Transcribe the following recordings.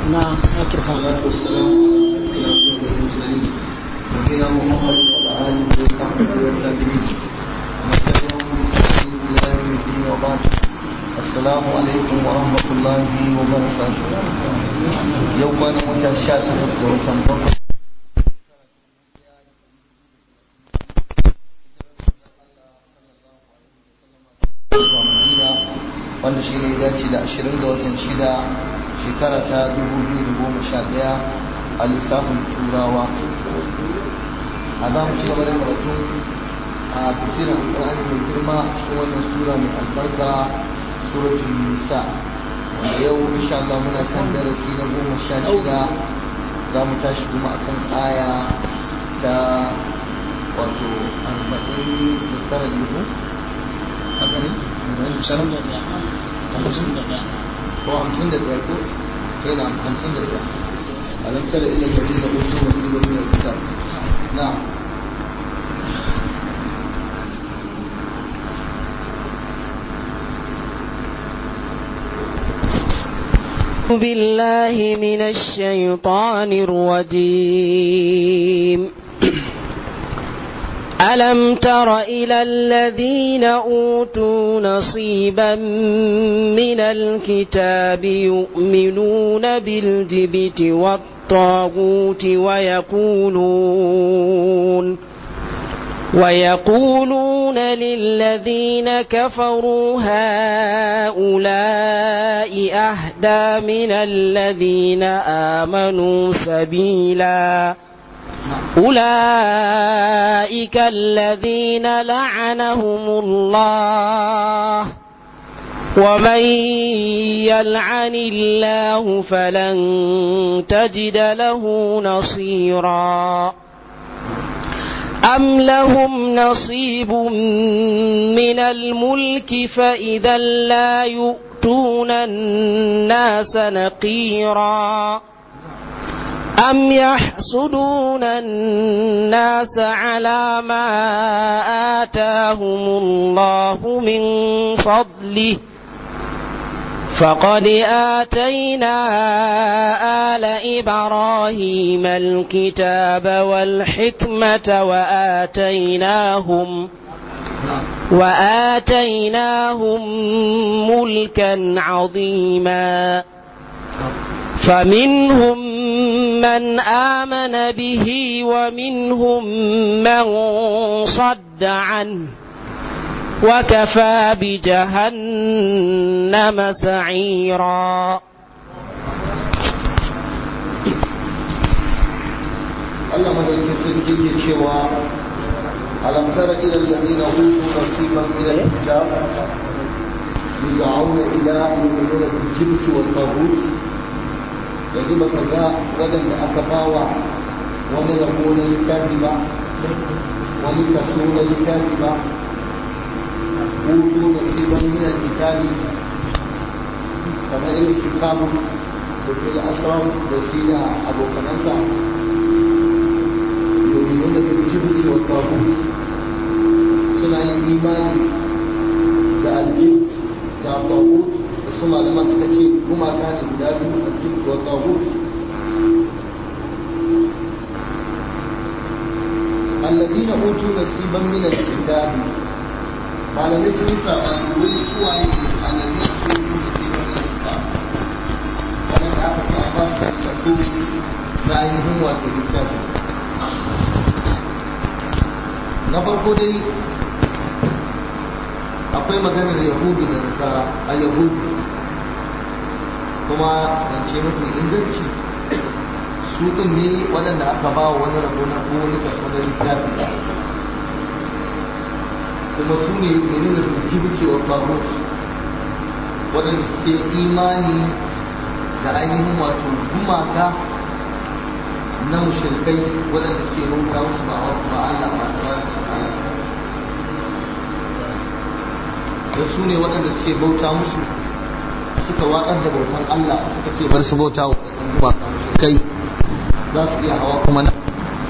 na microphone والصلاة والسلام على أشرف المرسلين نبينا محمد وعلى آله وصحبه والتابعين ومن تبعهم بإحسان إلى يوم الدين وبعد السلام عليكم ورحمة الله وبركاته يوم أنا متشات وسط وتنبقى wanda shi ne dace da 20 ga watan shida shekara ta 2011 a lissafin turawa a za mu ci gaba da karatu a tafsirin alƙur'ani mai girma cikin wannan sura mai albarka suratul nisa wanda yau insha Allah muna kan darasi na goma sha shida za mu tashi kuma akan aya ta wato arba'in da tara ne ko haka ne ko hamsin da ɗaya ko yana hamsin da ɗaya alam tara ila alladhina utu nasiban min alkitab na'am بالله من الشيطان الرجيم ألم تر إلى الذين أوتوا نصيبا من الكتاب يؤمنون بالجبت والطاغوت ويقولون ويقولون للذين كفروا هؤلاء أهدى من الذين آمنوا سبيلا أولئك الذين لعنهم الله ومن يلعن الله فلن تجد له نصيرا أم لهم نصيب من الملك فإذا لا يؤتون الناس نقيرا أم يحسدون الناس على ما آتاهم الله من فضله فقد آتينا آل إبراهيم الكتاب والحكمة وآتيناهم وآتيناهم ملكا عظيما فمنهم من آمن به ومنهم من صد عنه وكفى بجهنم سعيرا Allah madaukin sarki ke cewa alam tara ila alladhina utu nasiban min al-kitab yud'auna ila yu'minuna bil-jibt wat-taghut yanzu baka ga waɗanda aka bawa wani rabo na littafi ba wani kaso na littafi ba utu nasiban min al-kitabi kamar irin su kabu da bil asram da shi da abokanansa يؤمنون بالجبت والطاغوت suna yin imani da aljibt da tagut da su malaman suka ce gumaka ne guda biyu aljibt wa tagut alladina utu nasiban min alkitab malamai sun sabani wai suwaye alladina utu nasiban min alkitab wannan da aka ce a ba su kaso na ainihin wato littafi na farko dai akwai maganar yahudu da nasara a yahudu kuma zance mafi inganci su ɗin ne waɗanda aka ba wa wani rabo na ko wani kaso na littafi kuma su ne menene rujibci wa faruk waɗanda suke imani da ainihin wato gumaka na mushrikai waɗanda suke bauta musu ba ba Allah ba ta da su ne waɗanda suke bauta musu suka watsar da bautan Allah suka ce bar su bauta wa waɗannan gumaka mushrikai za su iya hawa kuma na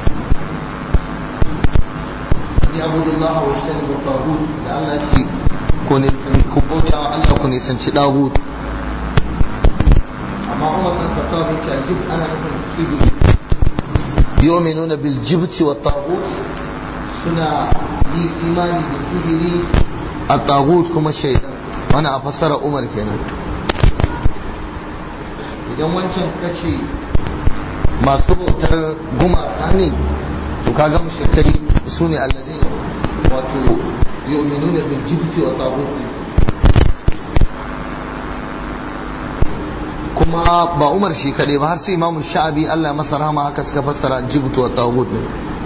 ni abudullah wa shani wa tagut da Allah ce ko ne ku bauta wa Allah ku ne sanci dagut amma Umar bin Khattab ce aljibt ana nufin sihiri yu'minuna bil jibti wa taghut suna yi imani da sihiri a taghut kuma shaidan wannan a fassara Umar kenan idan wancan kace masu bautar gumaka ne to kaga mushrikai su ne alladina wato yu'minuna bil jibti wa taghut kuma ba Umar shi kadai ba har sai Imam Sha'abi Allah masa rahama haka suka fassara jibt wa taghut ne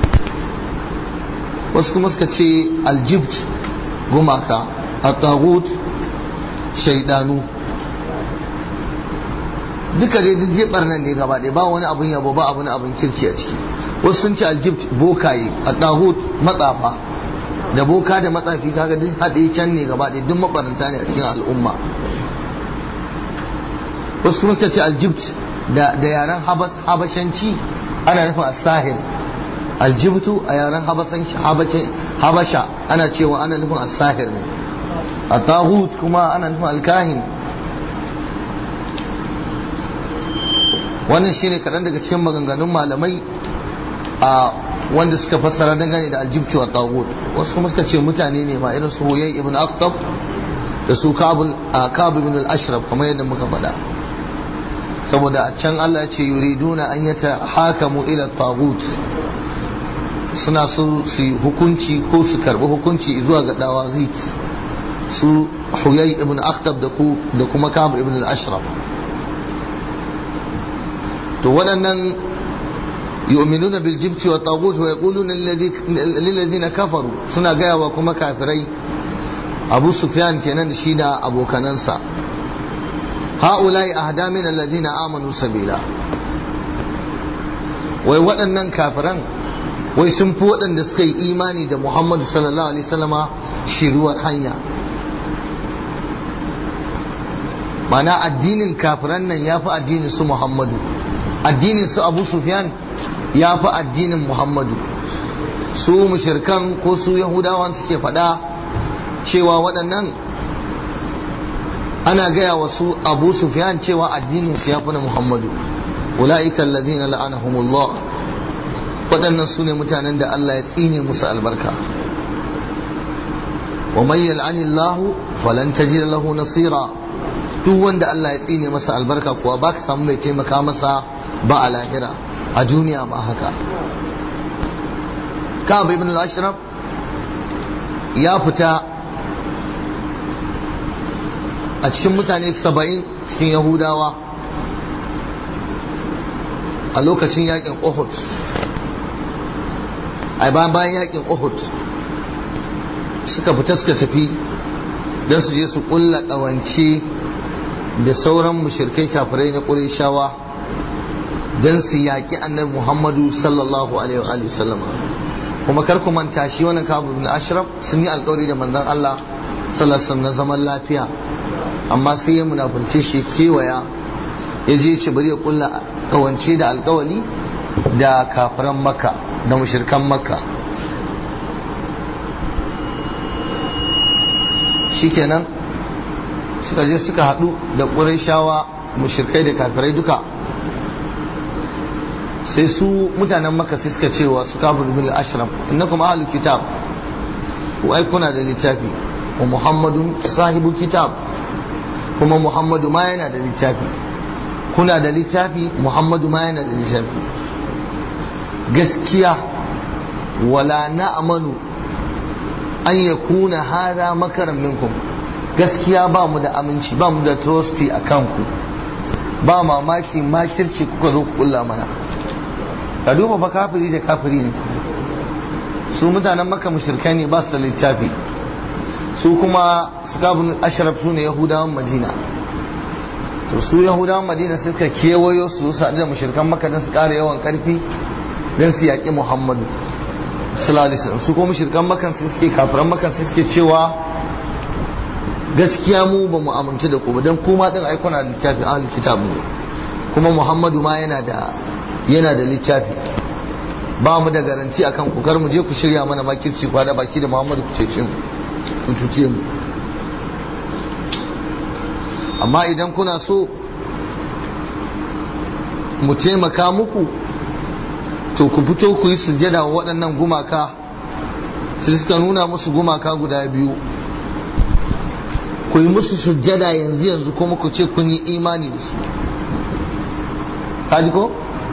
wasu kuma suka ce aljibt gumaka at-taghut shaydanu duka dai duk jebar nan ne gaba ɗaya ba wani abun yabo ba abun abun kirki a ciki wasu sun ce aljibt bokaye at-taghut matsafa da boka da matsafi kaga duk haɗe can ne gaba ɗaya duk mabaranta ne a cikin al'umma wasu kuma suka ce aljibt da yaren habashanci ana nufin asahir aljibtu a yaren habasha ana cewa ana nufin asahir ne a tahut kuma ana nufin alkahin wannan shine kaɗan daga cikin maganganun malamai a wanda suka fassara dangane da aljibtu wa tahut wasu kuma suka ce mutane ne ma irin su huyai ibn akhtab da su kabul ibn al-ashraf kamar yadda muka faɗa saboda a can Allah ce yuriduna an yata hakamu ila tagut suna so su hukunci ko su karbi hukunci zuwa ga dawazit su huyai ibn akhtab da ku da kuma kab ibn al-ashraf to waɗannan yu'minuna bil jibti wa tagut wa yaquluna lil ladina kafaru suna gaya wa kuma kafirai abu sufyan kenan da shi da abokanansa ha'ulai ahda min alladhina amanu sabila wai waɗannan kafiran wai sun fi waɗanda suka yi imani da Muhammadu sallallahu alaihi wasallama shiruwar hanya mana addinin kafiran nan ya fi addinin su Muhammadu addinin su Abu Sufyan ya fi addinin Muhammadu su mushirkan ko su Yahudawan suke faɗa cewa waɗannan ana gaya wa su abu sufyan cewa addinin su ya fi na muhammadu ula'ikan ladina la'anahumullah waɗannan su ne mutanen da Allah ya tsine musu albarka wa man yal'anillahu falan tajid lahu nasira duk wanda Allah ya tsine masa albarka kuwa baka samu mai taimaka masa ba a lahira a duniya ba haka Ka'ab ibn al-Ashraf ya fita a cikin mutane saba'in cikin yahudawa a lokacin yakin uhud a bayan yakin uhud suka fita suka tafi don su je su kulla ƙawance da sauran mushirkai kafirai na ƙurishawa don su yaƙi annabi muhammadu sallallahu alaihi wa sallama kuma kar ku manta shi wannan kabu bin ashraf sun yi alƙawari da manzon Allah sallallahu alaihi na zaman lafiya amma sai ya munafurce shi kewaya ya je ce bari ya kulla kawance da alkawali da kafiran makka da mushirkan makka shikenan suka je suka haɗu da ƙurayshawa mushirkai da kafirai duka sai su mutanen makka sai suka cewa su kafir bin ashram innakum ahlul kitab ku ai kuna da littafi wa muhammadun sahibu kitab kuma Muhammadu ma yana da littafi kuna da littafi Muhammadu ma yana da littafi gaskiya wala na'manu an yakuna hada makaran minkum gaskiya ba mu da aminci ba mu da trusty a kanku ba mamaki makirci kuka zo ku kulla mana ka duba fa kafiri da kafiri ne su mutanen maka mushrikai ne ba su da littafi su kuma sukabun ashraf su ne yahudawan madina to su yahudawan madina sai suka kewayo su su da mushrikan makka don su ƙara yawan ƙarfi don su yaƙi muhammadu sallallahu alaihi wasallam su kuma mushrikan makka sai suke kafiran makka sai suke cewa gaskiya mu ba mu amince da ku ba don kuma din ai kuna da littafin ahlul kitab ne kuma muhammadu ma yana da yana da littafi ba mu da garanti akan ku kar mu je ku shirya mana makirci kwada baki da muhammadu ku cece mu ku cuce mu amma idan kuna so mu taimaka muku to ku fito ku yi sujjada wa waɗannan gumaka sai suka nuna musu gumaka guda biyu ku yi musu sujjada yanzu yanzu kuma ku ce kun yi imani da su kaji ko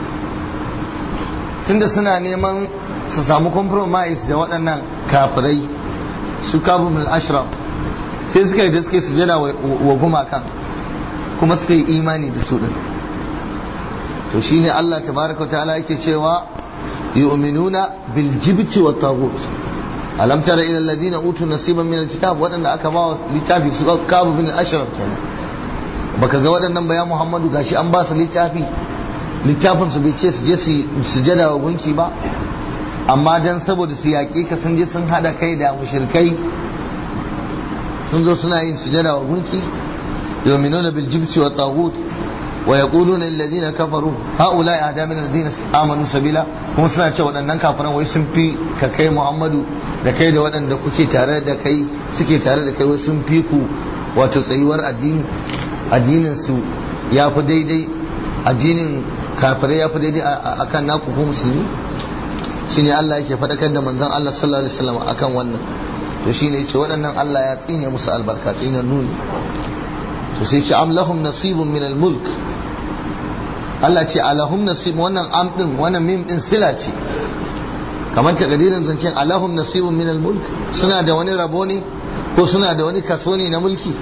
tunda suna neman su samu compromise da waɗannan kafirai su kabu min ashraf sai suka yi da suka yi sujjada wa gumakan kuma suka yi imani da su din to shine Allah tabaraka ta'ala yake cewa yu'minuna bil jibti wat taghut alam tara ila alladhina utu nasiban min alkitab wadanda aka ba littafi su kabu bin ashraf kenan baka ga waɗannan bayan Muhammadu gashi an ba su littafi littafin su bai ce su je su sujada wa gunki ba amma dan saboda su yaƙe ka sun je sun hada kai da mushrikai sun zo suna yin sujada wa gunki yu'minuna bil jibti wat taghut ويقولون الذين كفروا هؤلاء أهدى من الذين آمنوا سبيلا kuma suna ce waɗannan kafiran wai sun fi ka kai Muhammadu da kai da waɗanda kuke tare da kai suke tare da kai wai sun fi ku wato tsayuwar addini addinin su ya fi daidai addinin kafirai ya fi daidai a kan naku ko musulmi shine Allah yake faɗakar da manzon Allah sallallahu alaihi wasallam akan wannan to shine yace waɗannan Allah ya tsine musu albarka tsinan nuni to sai ce am lahum nasibun min al-mulk Allah ce alahum nasib wannan am din wannan mim din sila ce kamar ta gadirin zancen alahum nasibun min al-mulk suna da wani rabo ne ko suna da wani kaso ne na mulki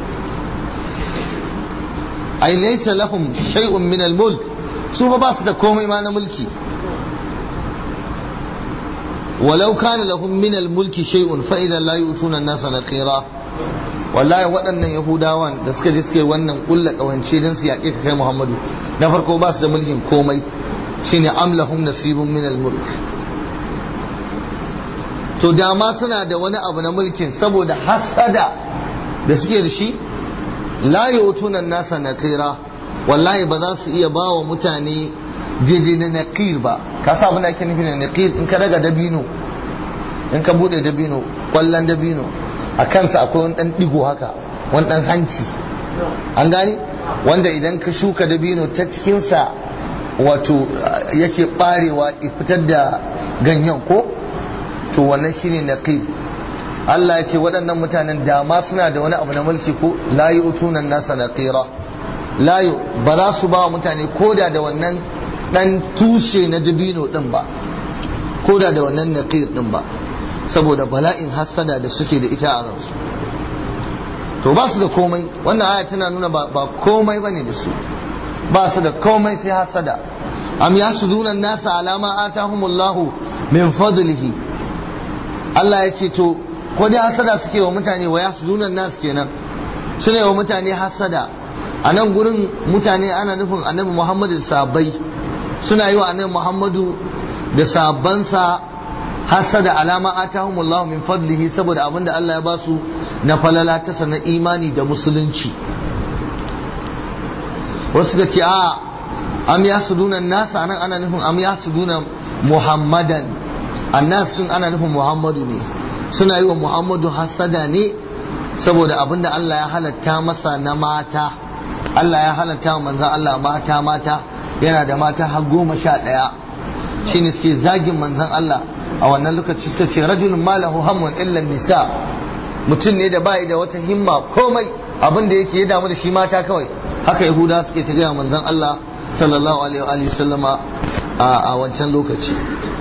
ai laysa lahum shay'un min al-mulk su ba ba su da komai ma na mulki ولو كان لهم من الملك شيء فإذا لا يؤتون الناس نقيرا wallahi waɗannan yahudawan da suka je suka yi wannan ƙulla ƙawance don su yaƙe ka kai muhammadu na farko ba su da mulkin komai shine amlahum nasibun min mulk to dama suna da wani abu na mulkin saboda hasada da suke da shi la yutunan nasa naqira wallahi ba za su iya ba wa mutane jeje na naqir ba ka sa abin da ake nufi da naqir in ka daga dabino in ka bude dabino kwallon dabino a kansa akwai wani dan digo haka wani dan hanci an gane wanda idan ka shuka dabino ta cikinsa wato yake barewa fitar da ganyen ko to wannan shine naqir Allah ya ce waɗannan mutanen dama suna da wani abu na mulki ko la yu'tunan nasa naqira la ba za su ba wa mutane koda da wannan dan tushe na dabino din ba koda da wannan naqir din ba saboda bala'in hassada da suke da ita a ransu to ba su da komai wannan aya tana nuna ba komai bane da su ba su da komai sai hassada am yasuduna nasa alama atahumullahu min fadlihi Allah ya ce to ko dai hassada suke wa mutane wa yasuduna nas kenan suna wa mutane hassada a nan gurin mutane ana nufin annabi Muhammadu da sahabbai suna yi wa annabi Muhammadu da sahabbansa hasada alama atahumullahu min fadlihi saboda abinda Allah ya basu na falala ta sana imani da musulunci wasu ga ce a am yasuduna nasa anan ana nufin am yasuduna muhammadan annas din ana nufin muhammadu ne suna yi wa muhammadu hasada ne saboda abinda Allah ya halatta masa na mata Allah ya halatta wa manzan Allah mata mata yana da mata har goma sha ɗaya shine suke zagin manzan Allah a wannan lokaci suka ce rajulun malahu hammun illa nisa mutum ne da bai da wata himma komai abin da yake ya damu da shi mata kawai haka yahuda suke ta gaya manzon Allah sallallahu alaihi wa sallama a wancan lokaci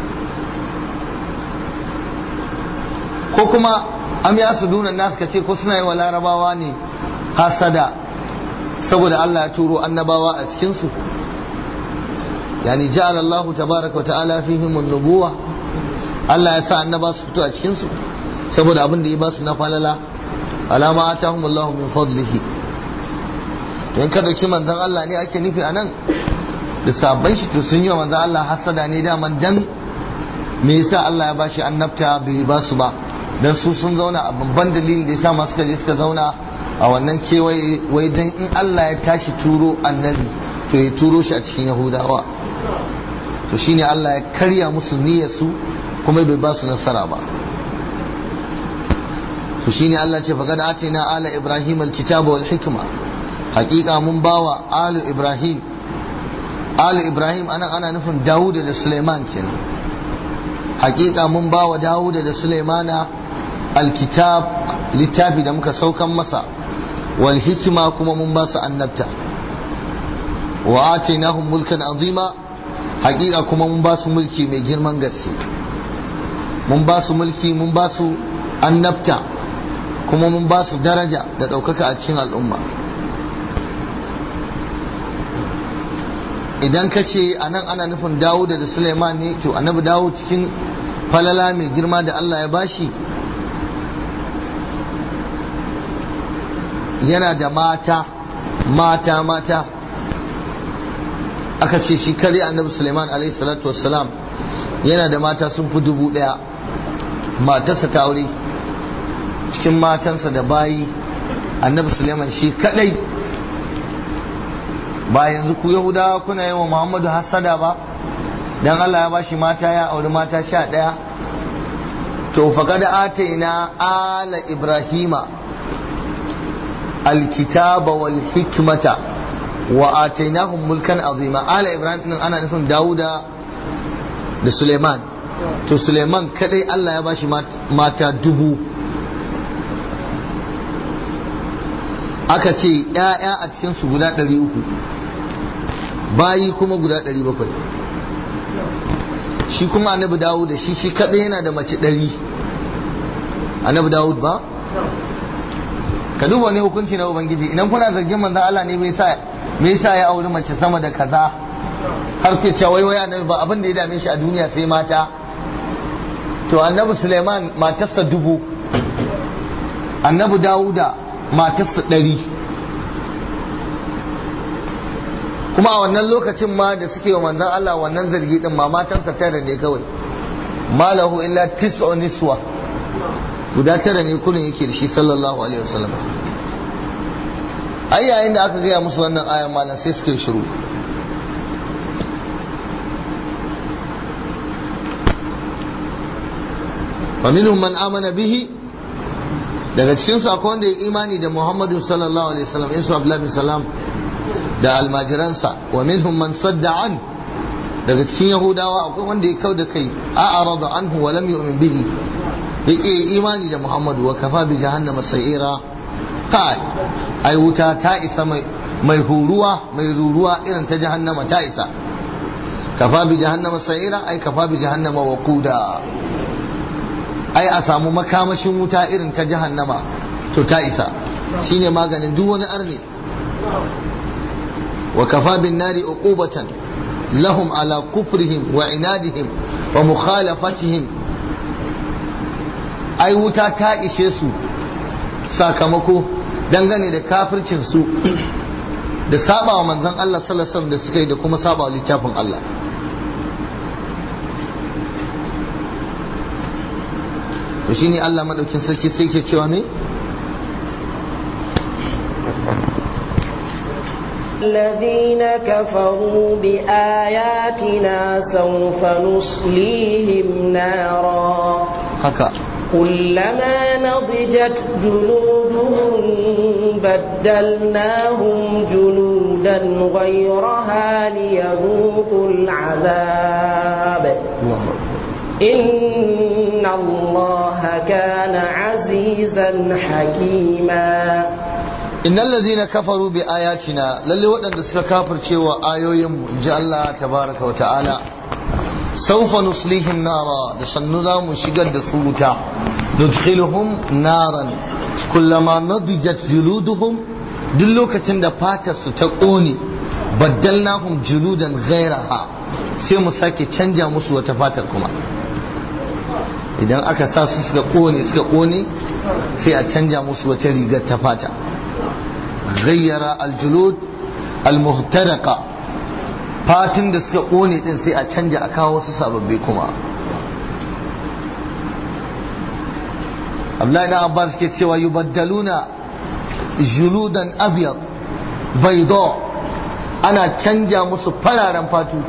ko kuma am ya su dunan nasu kace ko suna yi wa larabawa ne hasada saboda Allah ya turo annabawa a cikin su yani ja'ala Allah tabaraka wa ta'ala fihim an-nubuwah Allah ya sa annaba su fito a cikinsu saboda abin da ya ba su na falala alama atahum Allah min fadlihi to in ka dauki manzon Allah ne ake nufi anan da sabon shi to sun yi wa manzon Allah hasada ne daman dan me yasa Allah ya bashi annabta bai ba su ba dan su sun zauna a babban dalilin da yasa masu je suka zauna a wannan kewaye wai dan in Allah ya tashi turo annabi to ya turo shi a cikin Yahudawa to shine Allah ya karya musu niyyar su kuma bai ba su nasara ba to shine Allah ce faqad atina ala ibrahim alkitaba wal hikma haqiqa mun bawa alu ibrahim ali ibrahim anan ana nufin dawuda da suleiman kenan hakika mun ba wa dawuda da suleimana alkitab littafi da muka saukan masa wal hikima kuma mun ba su annabta wa atainahum mulkan azima hakika kuma mun ba su mulki mai girman gaske mun ba su mulki mun ba su annabta kuma mun ba su daraja da ɗaukaka a cikin al'umma idan ka ce a nan ana nufin dawuda da suleiman ne to annabi dawo cikin falala mai girma da allah ya bashi yana da mata mata mata aka ce shi kare annabi suleiman alaihi salatu wassalam yana da mata sun fi dubu daya matarsa ta aure cikin matansa da bayi annabi suleiman shi kadai ba yanzu ku yahudawa kuna yi wa muhammadu hassada ba dan allah ya bashi mata ya auri mata sha daya to faƙad ataina ala ibrahima alkitaba wal hikmata wa atainahum mulkan azima ala ibrahim din ana nufin dawuda da suleiman to suleiman kadai allah ya bashi mata dubu aka ce ‘ya'ya a cikinsu guda ɗari uku bayi kuma guda ɗari bakwai shi kuma annabi dawud da shi shi kaɗai yana da mace ɗari annabi dawud ba ka duba wani hukunci na ubangiji idan kuna zargin manzan Allah ne me yasa ya auri mace sama da kaza har ke cewa wai wai annabi ba abin da ya dame shi a duniya sai mata to annabi suleiman matarsa dubu annabi dawuda matarsa ɗari kuma a wannan lokacin ma da suke wa manzan Allah wannan zargi din ma matansa tara ne kawai malahu illa tis'u niswa guda tara ne kullun yake da shi sallallahu alaihi wasallam ai yayin da aka gaya musu wannan ayan malam sai suka yi shiru ومنهم من آمن به daga cikin su akwai wanda ya imani da Muhammadu sallallahu alaihi wasallam in su Abdullah bin Salam da almajiransa wa minhum man sadda an daga cikin Yahudawa akwai wanda ya kau da kai a arada anhu wa lam yu'min bihi yake imani da Muhammadu wa kafa bi jahannama sa'ira kai ai wuta ta isa mai mai huruwa mai ruruwa irin ta jahannama ta isa kafa bi jahannama sa'ira ai kafa bi jahannama waquda ai a samu makamashin wuta irin ta jahannama to ta isa shine maganin duk wani arne wa kafa bin nari uqubatan lahum ala kufrihim wa inadihim wa mukhalafatihim ai wuta ta ishe su sakamako dangane da kafircin su da saba wa manzon Allah sallallahu alaihi wasallam da suka yi da kuma saba wa littafin Allah to shine Allah madaukin sarki sai ke cewa me الذين كفروا بآياتنا سوف نصليهم نارا haka كلما نضجت جلودهم بدلناهم جلودا غيرها ليذوقوا العذاب Allahu إن الله كان عزيزا حكيما innal ladhina kafaru bi ayatina lalle waɗanda suka kafirce wa ayoyin mu inji Allah tabaraka wa ta'ala sawfa nuslihim nara da sannu za mu shigar da su wuta nudkhiluhum naran kullama nadijat juluduhum duk lokacin da fatar su ta ƙone baddalnahum juludan ghairaha sai mu sake canja musu wata fatar kuma idan aka sa su suka ƙone suka ƙone sai a canja musu wata rigar ta fata غير الجلود المهترقة fatin da suka ƙone din sai a canja a kawo wasu sababbi kuma Abdullahi da Abbas ke cewa yubaddaluna juludan abyad bayda ana canja musu fararen fatu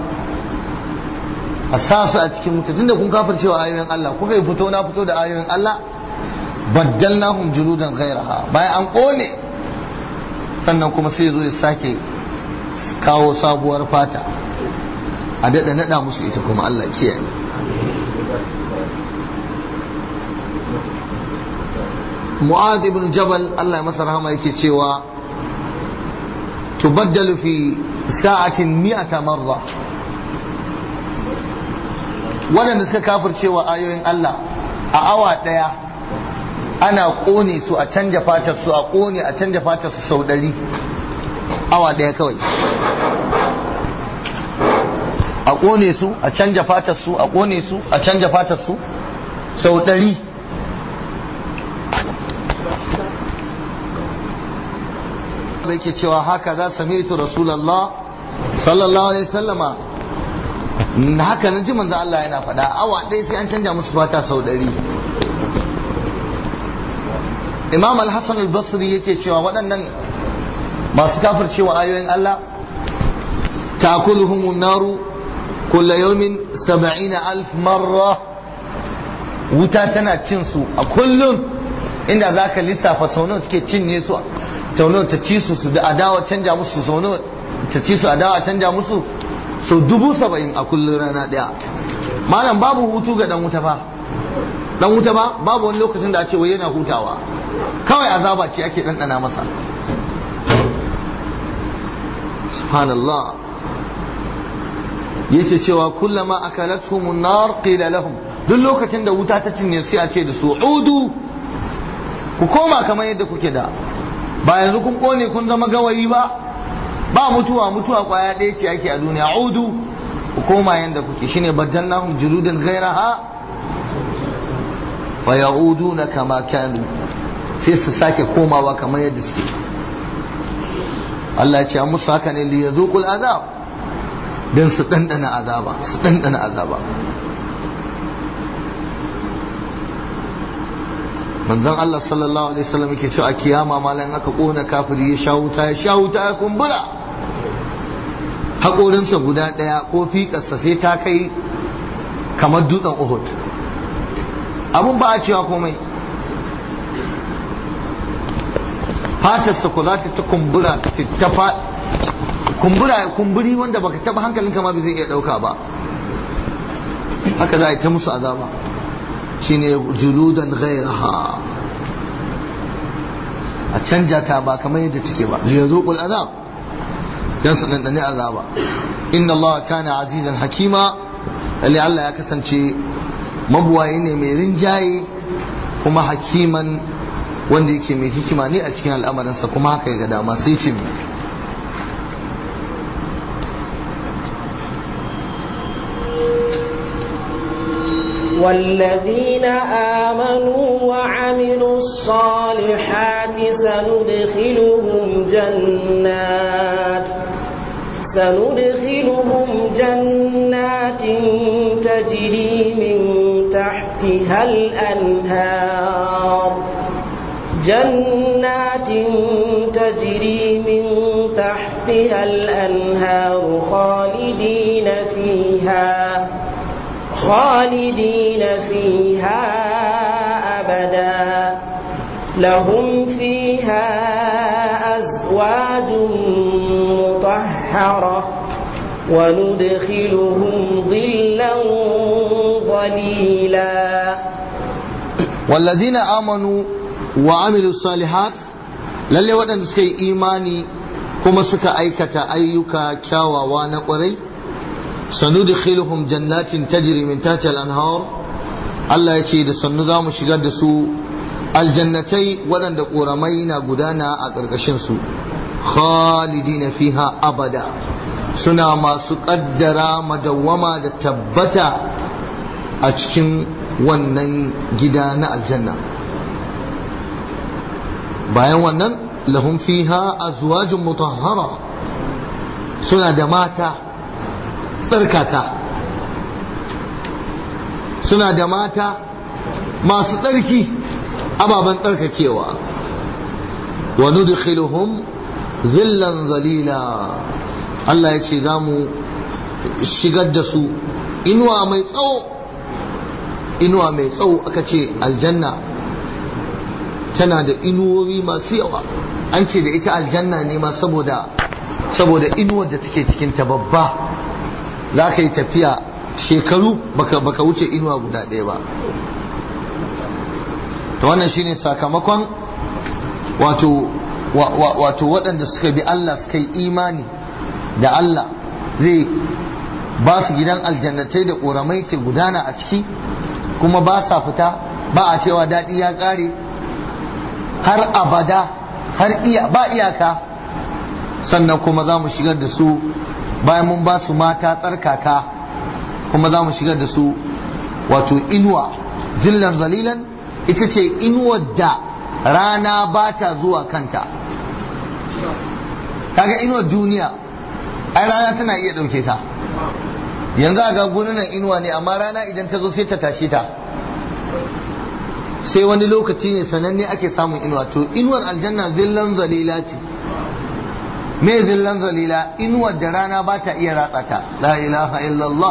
a sa su a cikin mutu tunda kun kafir cewa ayoyin Allah kuka yi fito na fito da ayoyin Allah baddalnahum juludan ghairaha bayan an ƙone sannan kuma sai zo ya sake kawo sabuwar fata a daɗa naɗa musu ita kuma Allah kiyaye mu'az ibn jabal Allah ya masa rahama yake cewa tubaddalu fi sa'atin mi'ata marra waɗanda suka kafircewa ayoyin Allah a awa ɗaya ana ƙone su a canja fatar su a ƙone a canja fatar su sau ɗari awa ɗaya kawai a ƙone su a canja fatar su a ƙone su a canja fatar su sau ɗari da yake cewa haka za sami'tu rasulallah sallallahu alaihi sallama haka na ji manzo Allah yana faɗa awa ɗaya sai an canja musu fata sau ɗari imam al-hassan al-basri yake cewa waɗannan masu kafircewa ayoyin Allah ta'kuluhum naru kulla yawmin 70 alf marra wuta tana cin su a kullum inda zaka lissafa sau nawa suke cinye su taunawa ta ci su su da adawa canja musu sau nawa ta ci su adawa canja musu sau dubu saba'in a kullum rana ɗaya malam babu hutu ga dan wuta fa dan wuta ba babu wani lokacin da a ce wai yana hutawa kawai azaba ce ake ɗanɗana masa subhanallah yace cewa kullama akalatuhum nar qila lahum duk lokacin da wuta ta cinye sai a ce da su udu ku koma kamar yadda kuke da ba yanzu kun kone kun zama gawayi ba ba mutuwa mutuwa kwaya ɗaya ce ake a duniya udu ku koma yadda kuke shine baddalnahum juludan ghairaha fa ya'uduna kama kanu sai su sake komawa kamar yadda suke Allah ya ce an musu haka ne li yazuqul azab dan su dandana azaba su dandana azaba manzon Allah sallallahu alaihi wasallam yake cewa a kiyama malan aka kona kafiri ya sha wuta ya sha wuta ya kumbura haƙorinsa guda ɗaya ko fiƙarsa sai ta kai kamar dutsen Uhud abun ba a cewa komai fatarsa ko za ta ta kumbura ta fa kumbura kumburi wanda baka taba hankalinka ma bai zai iya ɗauka ba haka za a yi ta musu azaba shine juludan ghairaha a canja ta ba kamar yadda take ba li yazuqul azab dan su dandane azaba inna Allah kana azizan hakima lalle Allah ya kasance mabuwaye ne mai rinjaye kuma hakiman wanda yake mai hikima ne a cikin al'amarinsa kuma haka ya ga dama sai ce والذين آمنوا وعملوا الصالحات سندخلهم جنات سندخلهم جنات تجري من تحتها الأنهار جنات تجري من تحتها الأنهار خالدين فيها خالدين فيها أبدا لهم فيها أزواج مطهرة وندخلهم ظلا ظليلا والذين آمنوا وعملوا الصالحات lalle waɗanda suka yi imani kuma suka aikata ayyuka kyawawa na ƙwarai sanudkhiluhum jannatin tajri min tahtiha al-anhar Allah ya ce da sannu za mu shigar da su aljannatai waɗanda ƙoramai na gudana a ƙarƙashin su khalidina fiha abada suna masu ƙaddara madawwama da tabbata a cikin wannan gida na aljanna bayan wannan lahum fiha azwajun mutahhara suna da mata tsarkaka suna da mata masu tsarki ababen tsarkakewa wa nudkhiluhum zillan zalila Allah ya ce za mu shigar da su inuwa mai tsawo inuwa mai tsawo aka ce aljanna tana da inuwoyi masu yawa an ce da ita aljanna ne ma saboda saboda inuwar da take cikin ta babba za ka yi tafiya shekaru baka, baka wuce inuwa guda ɗaya ba to wannan shine sakamakon wato wato waɗanda suka bi Allah suka yi imani da Allah zai ba su gidan aljannatai da ƙoramai ke gudana a ciki kuma ba sa fita ba a cewa daɗi ya ƙare har abada har iya ba iyaka sannan kuma za mu shigar da su bayan mun ba su mata tsarkaka kuma za mu shigar da su wato inuwa zillan zalilan ita ce inuwar da rana ba ta zuwa kanta kaga inuwar duniya ai rana tana iya ɗauke ta yanzu a ga gununan inuwa ne amma rana idan ta zo sai ta tashe ta sai wani lokaci ne sananne ake samun inuwa to inuwar aljanna zillan zalila ce me zillan zalila inuwar da rana ba ta iya ratsa ta la ilaha illallah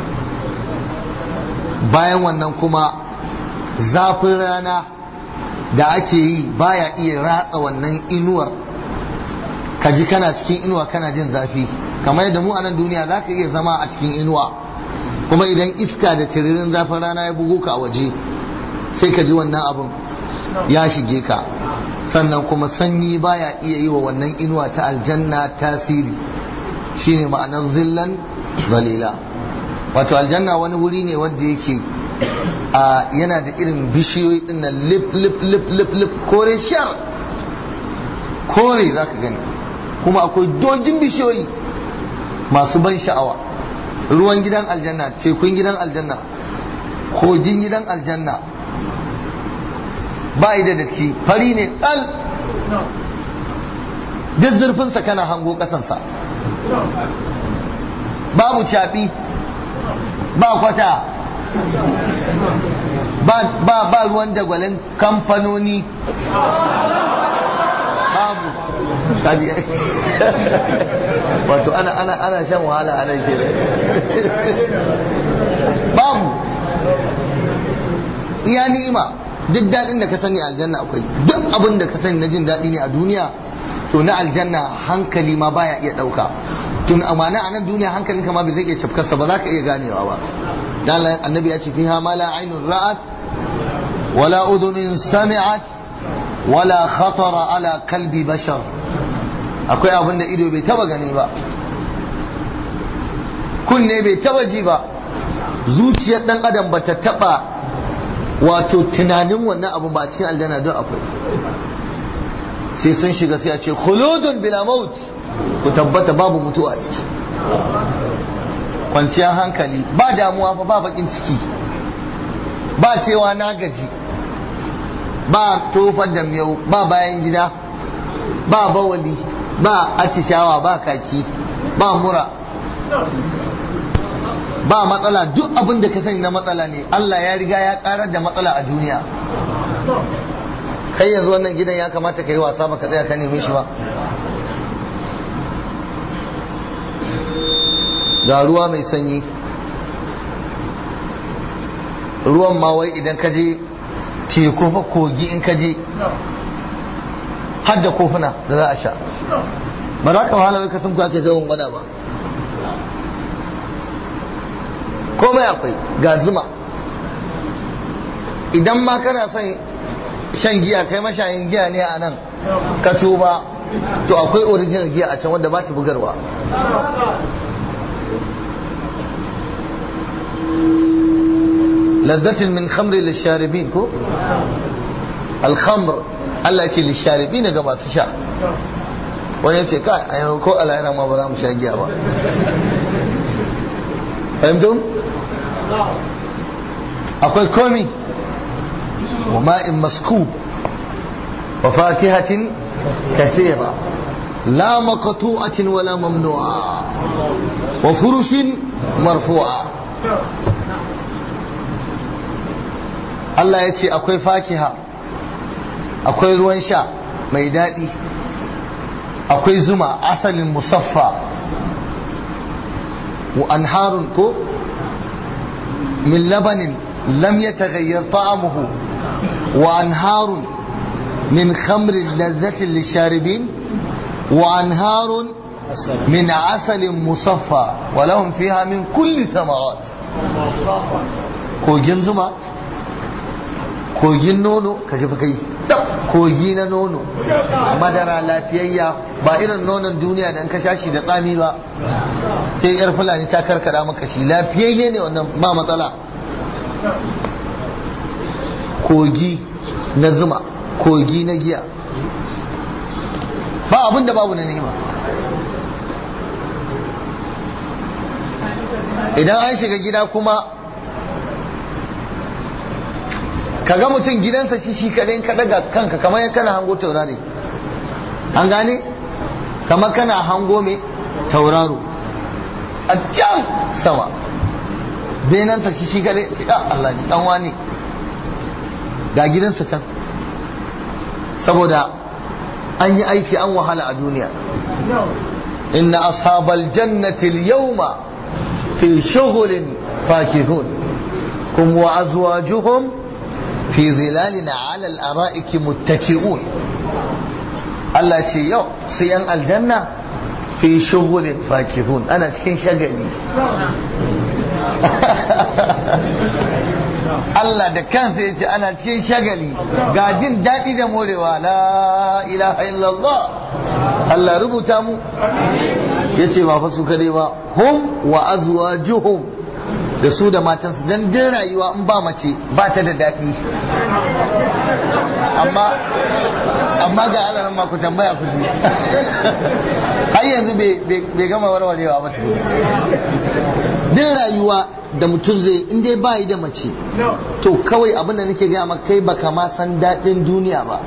bayan wannan kuma zafin rana da ake yi baya iya ratsa wannan inuwar ka ji kana cikin inuwa kana jin zafi kamar yadda mu a nan duniya za ka iya zama a cikin inuwa kuma idan iska da tiririn zafin rana ya bugo ka a waje sai ka ji wannan abin ya shige ka sannan kuma sanyi baya iya yi wa wannan inuwa ta aljanna tasiri shine ma'anar zillan zalila wato aljanna wani wuri ne wanda yake a yana da irin bishiyoyi din nan lip lip lip lip lip kore shar kore za ka gani kuma akwai dojin bishiyoyi masu ban sha'awa ruwan gidan aljanna tekun gidan aljanna kogin gidan aljanna ba da datti fari ne ɗal duk zurfinsa kana hango ƙasansa babu caɓi ba kwata ba ba ruwan dagwalin kamfanoni babu kaji wato ana ana ana shan wahala a nan kenan babu iya ni'ima duk daɗin da ka sani aljanna akwai duk abin da ka sani na jin daɗi ne a duniya to na aljanna hankali ma baya iya ɗauka tun amana a nan duniya hankalin ka ma bai zai iya cafkarsa ba za ka iya ganewa ba dan annabi ya ce fiha ma la ainun ra'at wala udhunin sami'at wala khatara ala kalbi bashar akwai abin da ido bai taba gani ba kunne bai taba ji ba zuciyar dan adam ba ta taba wato tunanin wannan abu ba cikin aljanna don akwai sai sun shiga sai a ce khuludun bila maut ku tabbata babu mutuwa a ciki kwanciyar hankali ba damuwa fa ba bakin ciki ba cewa na gaji ba tofar da miyau ba bayan gida ba bawali ba atishawa ba kaki ba mura ba matsala duk abin da ka sani na matsala ne Allah ya riga ya karar da matsala a duniya kai yanzu wannan gidan ya kamata ka yi wasa ba ka tsaya ka neme shi ba ga ruwa mai sanyi ruwan ma wai idan ka je teku fa kogi in ka je har da kofuna da za a sha ba za ka wahala wai ka sun ake zaun gwada ba komai akwai ga zuma idan ma kana son shan giya kai mashayin giya ne a nan ka tuba to akwai original giya a can wanda ba ta bugarwa lazzatin min khamri lisharibin ko alkhamr Allah ya ce lisharibin ga masu sha wani ya ce ka a yau ko alayra ma ba za mu sha giya ba fahimtum akwai komi wa ma'in maskub wa fatihatin kathira la maqtu'atin wala mamnu'a wa furushin marfu'a Allah ya ce akwai fakiha akwai ruwan sha mai daɗi akwai zuma asalin musaffa wa anharun ko min labanin lam yataghayyar ta'amuhu wa anharun min khamrin lazzatin lisharibin wa anharun min asalin musaffa wa lahum fiha min kulli samarat kogin zuma kogin nono ka ji kai kogi na nono madara lafiyayya ba irin nonon duniya da ka sha shi da tsami ba sai yar fulani ta karkada maka shi lafiyayye ne wannan ba matsala kogi na zuma kogi na giya ba abin da babu na nema idan an shiga gida kuma kaga mutum gidansa shi shi kadai ka daga kanka kamar yan kana hango taurari an gane kamar kana hango mai tauraro a can sama benansa shi shi kadai shi Allah ni dan wani ga gidansa can saboda an yi aiki an wahala a duniya inna ashabal jannati al-yawma fi shughulin fakihun kum wa azwajuhum fi zilalin ala al-ara'iki muttaki'un Allah ce yau su yan aljanna fi shughulin fakihun ana cikin shagali Allah da kansa ya ce ana cikin shagali ga jin daɗi da morewa la ilaha illallah Allah rubuta mu ya ce ba fa su kadai ba hum wa azwajuhum da su da matansu dan din rayuwa in ba mace ba ta da daɗi amma amma ga alaran ma ku tambaya ku ji har yanzu bai gama warwarewa ba din rayuwa da mutum zai in dai bayi da mace to kawai abin da nake gaya maka kai baka ma san daɗin duniya ba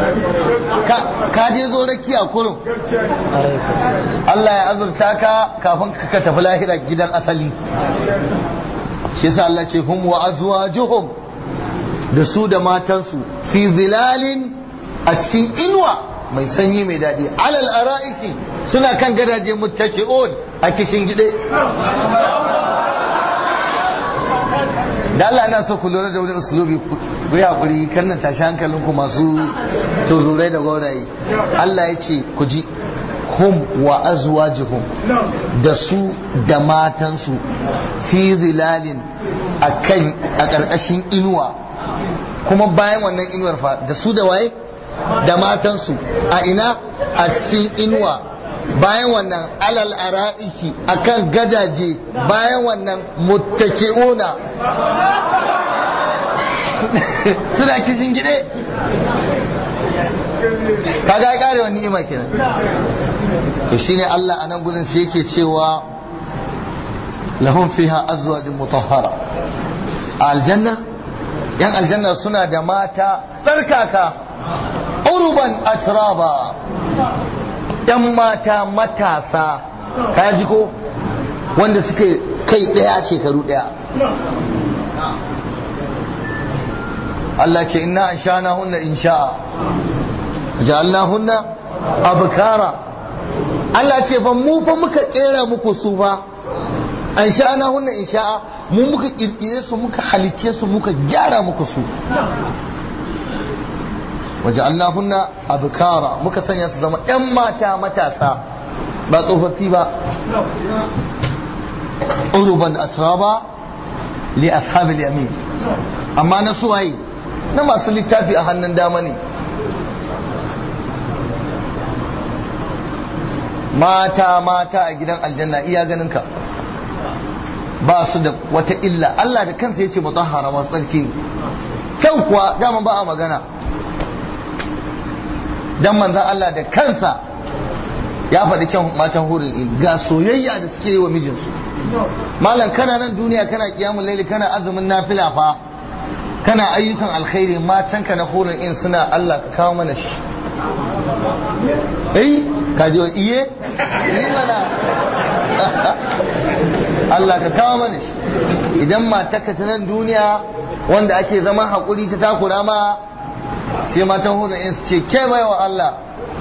ka je zo rakiya kurum Allah ya azurta ka kafin ka tafi lahira gidan asali shi yasa Allah ce hum wa azwajuhum da su da matansu fi zilalin a cikin inuwa mai sanyi mai daɗi alal ara'iki suna kan gadaje muttaki'un a kishin gide da Allah ina so ku lura da wani usulubi ku yi hakuri kan nan tashi hankalinku masu tuzurai da gaurayi Allah ya ce ku ji hum wa azwajuhum da su da matansu fi zilalin akan a ƙarƙashin inuwa kuma bayan wannan inuwar fa da su da waye da matansu a ina a cikin inuwa bayan wannan alal ara'iki akan gadaje bayan wannan muttaki'una suna kishin gide kaga ya kare wani ni'ima kenan to shine Allah a nan gudun sai yake cewa lahum fiha azwajun mutahhara a aljanna yan aljanna suna da mata tsarkaka urban atraba yan mata matasa ka ji ko wanda suke kai daya shekaru daya Allah ce inna an shana hunna in sha'a ja'alna hunna abkara Allah ce fa mu fa muka kera muku su fa an sha'ana hunna in sha'a mu muka kirkire su muka halicce su muka gyara muku su waja'alnahunna abkara muka sanya su zama yan mata matasa ba tsofaffi ba uruban atraba li ashabil yamin amma na suwaye na masu littafi a hannun dama ne mata mata a gidan aljanna iya ganin ka ba su da wata illa Allah da kansa yace mutahhara masu tsarki ne kyau kuwa dama ba a magana dan manzan Allah da kansa ya faɗi kyan matan hurin in ga soyayya da suke yi wa mijinsu malam kana nan duniya kana kiyamun laili kana azumin nafila fa kana ayyukan alkhairi matanka na hurin in suna Allah ka kawo mana shi eh ka ji iye yi mana Allah ka kawo mana shi idan matarka ta nan duniya wanda ake zama haƙuri ta takura ma sai matan hudu in su ce ke bai wa Allah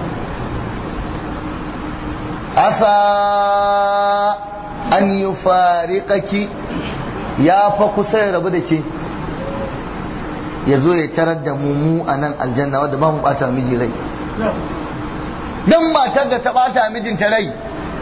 asa an yi fariƙaki ya fa kusa ya rabu da ke ya zo ya tarar da mu a nan aljanna wadda ba mu bata miji rai dan matar da ta bata mijinta rai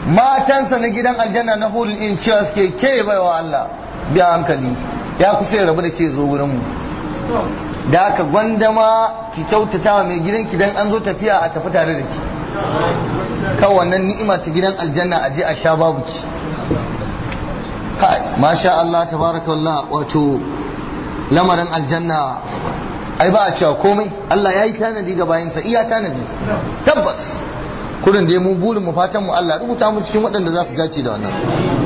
matansa na gidan aljanna na hulun in cewa suke ke baiwa Allah biya hankali ya kusa ya rabu da ke zo wurin mu da haka gwandama ki kyautata wa mai gidanki dan an zo tafiya a tafi tare da ki kan wannan ni'ima ta gidan aljanna a je a sha babu ki kai masha Allah tabarakallah wato lamarin aljanna ai ba a cewa komai Allah ya yi tanadi ga bayansa iya tanadi tabbas kudin da mu burin mu fatan mu Allah rubuta mu cikin waɗanda za su dace da wannan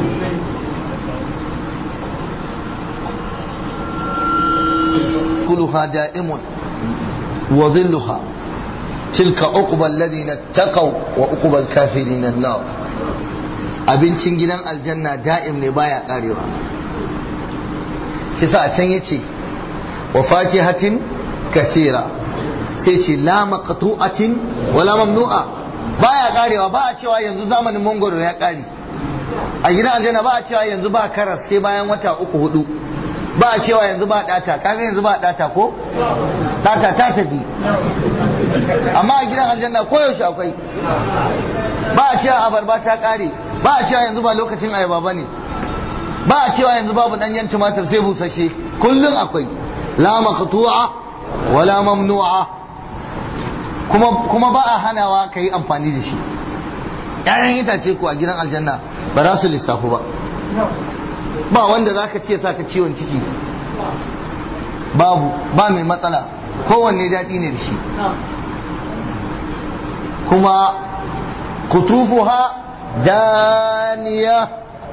كلها دائم وظلها تلك عقبى الذين اتقوا وعقبى الكافرين النار abincin gidan aljanna da'im ne baya karewa kisa a can yace wa fakihatin kathira sai ce la maqtu'atin wala mamnu'a baya karewa ba a cewa yanzu zamanin mangoro ya kare a gidan aljanna ba a cewa yanzu ba karas sai bayan wata uku hudu ba a cewa yanzu ba data kaga yanzu ba data ko data ta tafi amma a gidan aljanna koyaushe akwai ba a cewa abarba ta kare ba a cewa yanzu ba lokacin ayaba ba ne ba a cewa yanzu babu danyen tumatir sai busashe kullum akwai la maqtu'a wala mamnu'a kuma kuma ba a hanawa ka yi amfani da shi ƴaƴan itace ko a gidan aljanna ba za su lissafu ba ba wanda za ka ce sa ka ciwon ciki babu ba mai matsala kowanne daɗi ne da shi kuma kutufuha daniya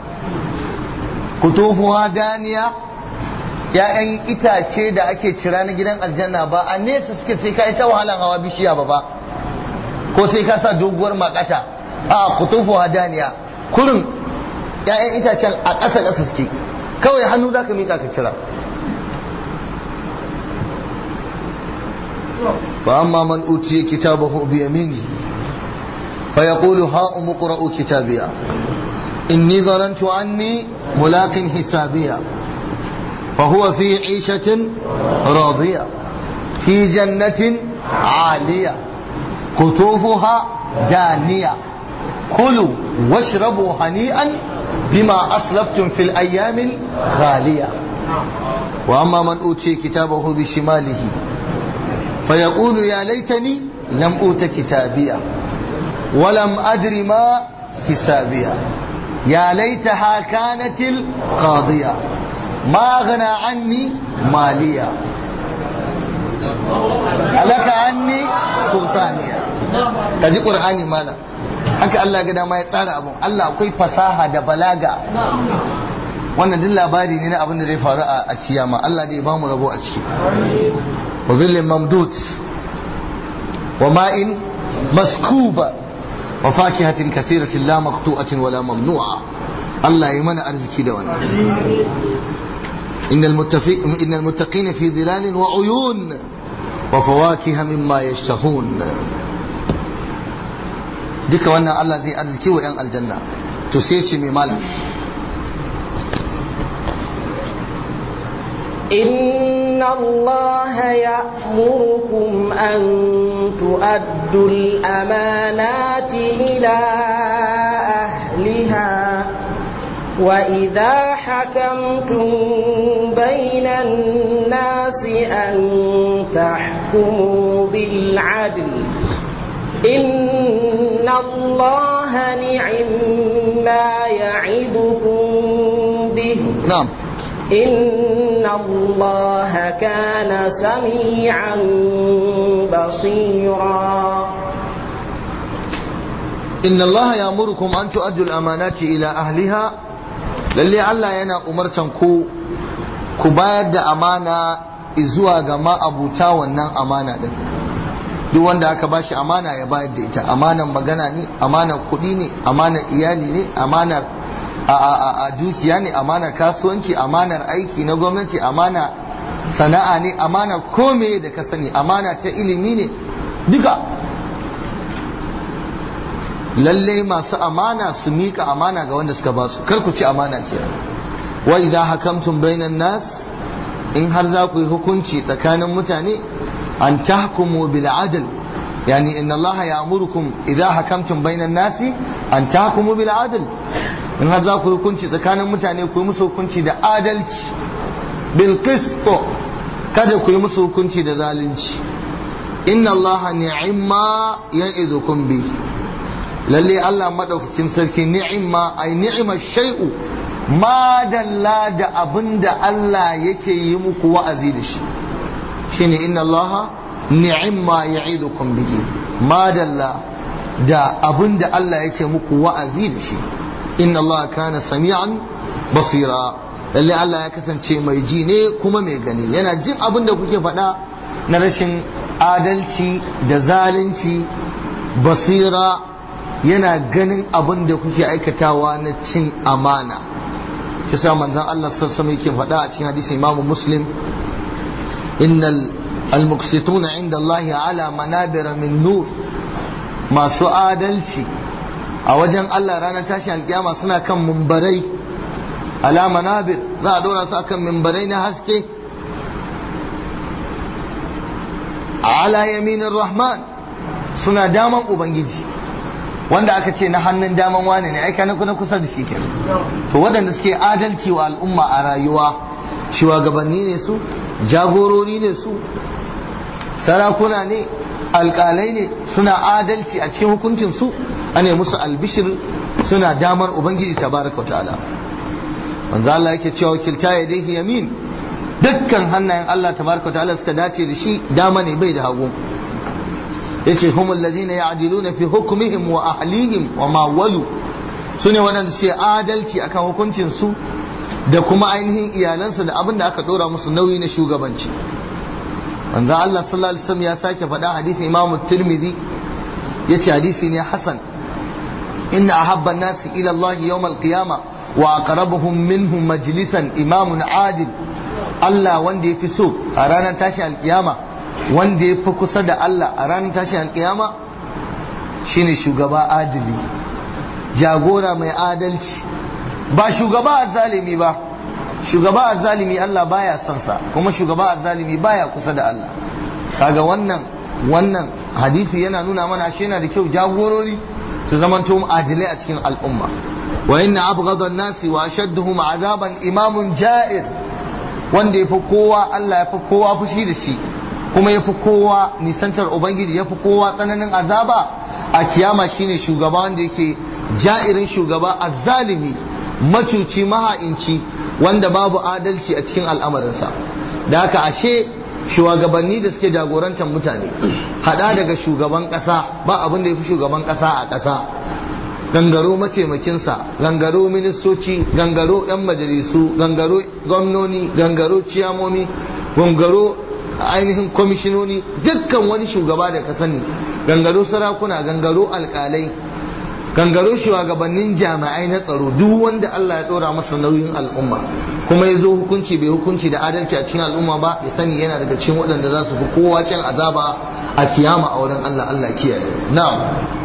kutufuha daniya ‘ya'yan itace da ake cira na gidan aljanna ba a nesa suke sai ka yi ta wahalan hawa bishiya ba ba ko sai ka sa doguwar makata a kutufuha daniya kurin ‘ya'yan itacen a ƙasa ƙasa suke kawai hannu za ka miƙa ka cira ba amma man utiye kitabahu bi yamini fa yaqulu ha umqra'u kitabiya inni zanantu anni mulaqin hisabiya fa huwa fi 'ishatin radiya fi jannatin 'aliya qutufuha daniya kulu washrabu hani'an بما أسلفتم في الأيام الخالية وأما من أوتي كتابه بشماله فيقول يا ليتني لم أوت كتابيا ولم أدر ما حسابيا يا ليتها كانت القاضية ما أغنى عني ماليا هلك عني سلطانيا kaji qur'ani malam haka Allah ga dama ya tsara abun Allah akwai fasaha da balaga wannan duk labari ne na abin da zai faru a kiyama Allah dai ba mu rabo a ciki wa zillin mamdud wa ma'in maskuba wa fakihatin kasiratin la maqtu'atin wala mamnu'a Allah yi mana arziki da wannan innal muttafi innal muttaqina fi dhilalin wa uyun wa fawakiha mimma yashtahun duka wannan Allah zai arziki wa 'yan aljanna to sai ce mai malam إن الله يأمركم أن تؤدوا الأمانات إلى أهلها وإذا حكمتم بين الناس أن تحكموا بالعدل إن الله نعم ما يعظكم به نعم إن الله كان سميعا بصيرا إن الله يأمركم أن تؤدوا الأمانات إلى أهلها lalle Allah yana umartan ku ku bayar da amana zuwa ga ma'abuta wannan amana din duk wanda aka bashi amana ya bayar da ita amanan magana ne amanar kuɗi ne amanar iyali ne amanar a dukiya ne amanar kasuwanci amanar aiki na gwamnati amana sana'a ne amana kome da ka sani amana ta ilimi ne duka lalle masu amana su miƙa amana ga wanda suka basu kar ku ci amana ce wa idza hakamtum bainan nas in har za ku yi hukunci tsakanin mutane an tahkumu bil adl yani inna Allah ya'murukum idza hakamtum bainan nasi an tahkumu bil adl in har za ku hukunci tsakanin mutane ku yi musu hukunci da adalci bil qist kada ku yi musu hukunci da zalunci inna Allah ni'imma ya'idukum bi lalle Allah madaukakin sarki ni'imma ai ni'ima shay'u ma dalla da abinda Allah yake yi muku wa'azi da shi shine inna Allah ni'imma ya'idukum bihi ma dalla da abinda Allah yake muku wa'azi da shi inna Allah kana sami'an basira lalle Allah ya kasance mai ji ne kuma mai gani yana jin abin da kuke faɗa na rashin adalci da zalunci basira yana ganin abin da kuke aikatawa na cin amana shi sa manzon Allah sassama yake faɗa a cikin hadisi Imam Muslim innal almuqsituna inda Allah ala manabira min nur masu adalci a wajen Allah ranar tashin alkiyama suna kan mumbarai ala manabir za a dora su akan mimbarai na haske ala yaminin rahman suna daman ubangiji wanda aka ce na hannun daman wane ne aika na kusa da shi kenan to waɗanda suke adalci wa al'umma a rayuwa shugabanni ne su jagorori ne su sarakuna ne alƙalai ne suna adalci a cikin hukuncin su ane musu albishir suna damar ubangiji tabaraka ta'ala manzo Allah yake cewa wakilta ya dai yamin dukkan hannayen Allah tabaraka ta'ala suka dace da shi dama ne bai da hagu yace humul ladina ya'diluna fi hukmihim wa ahlihim wa ma walu sune waɗanda suke adalci akan hukuncin su da kuma ainihin iyalansu da abin da aka dora musu nauyi na shugabanci manzo Allah sallallahu alaihi wasallam ya sake faɗa hadisin Imam Tirmidhi yace hadisi ne hasan inna ahabba an-nasi ila Allah yawm al-qiyamah وأقربهم منه مجلسا إمام عادل Allah wanda ya fi so a ranar tashi alkiyama wanda ya fi kusa da Allah a ranar tashi alkiyama shine shugaba adili jagora mai adalci ba shugaba azzalimi ba shugaba azzalimi Allah baya son sa kuma shugaba azzalimi baya kusa da Allah kaga wannan wannan hadisi yana nuna mana shi yana da kyau jagorori su zamanto adilai a cikin al'umma وإن أبغض الناس وأشدهم عذابا إمام جائر wanda ya fi kowa Allah ya fi kowa fushi da shi kuma ya fi kowa nisantar Ubangiji ya fi kowa tsananin azaba a kiyama shine shugaba wanda yake ja'irin shugaba azzalimi macuci maha'inci wanda babu adalci a cikin al'amarinsa da haka ashe shugabanni da suke jagorantar mutane hada daga shugaban kasa ba abin da ya fi shugaban kasa a kasa gangaro mataimakinsa gangaro ministoci gangaro 'yan majalisu gangaro gwamnoni gangaro ciyamomi gangaro ainihin kwamishinoni dukkan wani shugaba da ka sani gangaro sarakuna gangaro alkalai gangaro shugabannin jami'ai na tsaro duk wanda Allah ya dora masa nauyin al'umma kuma ya zo hukunci bai hukunci da adalci a cikin al'umma ba ya sani yana daga cikin waɗanda za su fi kowa can azaba a kiyama a wurin Allah Allah kiyaye na'am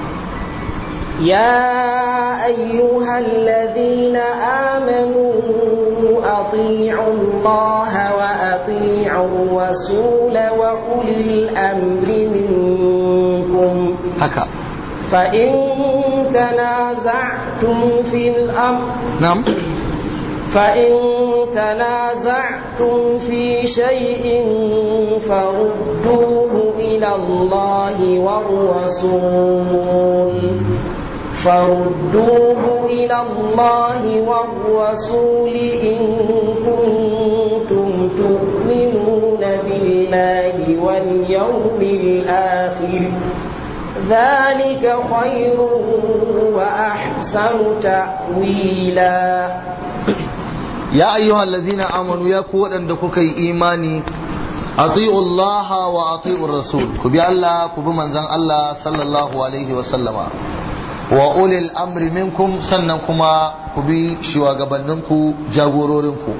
يا أيها الذين آمنوا أطيعوا الله وأطيعوا الرسول وأولي الأمر منكم haka فإن تنازعتم في الأمر na'am فإن تنازعتم في شيء فردوه إلى الله والرسول فردوه إلى الله والرسول إن كنتم تؤمنون بالله واليوم الآخر ذلك خير وأحسن تأويلا ya ayyuhal ladzina amanu ya ku waɗanda kuka yi imani ati'u Allah wa ati'u Rasul ku bi Allah ku bi manzon Allah sallallahu alaihi wa sallama wa ulil amri minkum sannan kuma ku bi shugabanninku jagororinku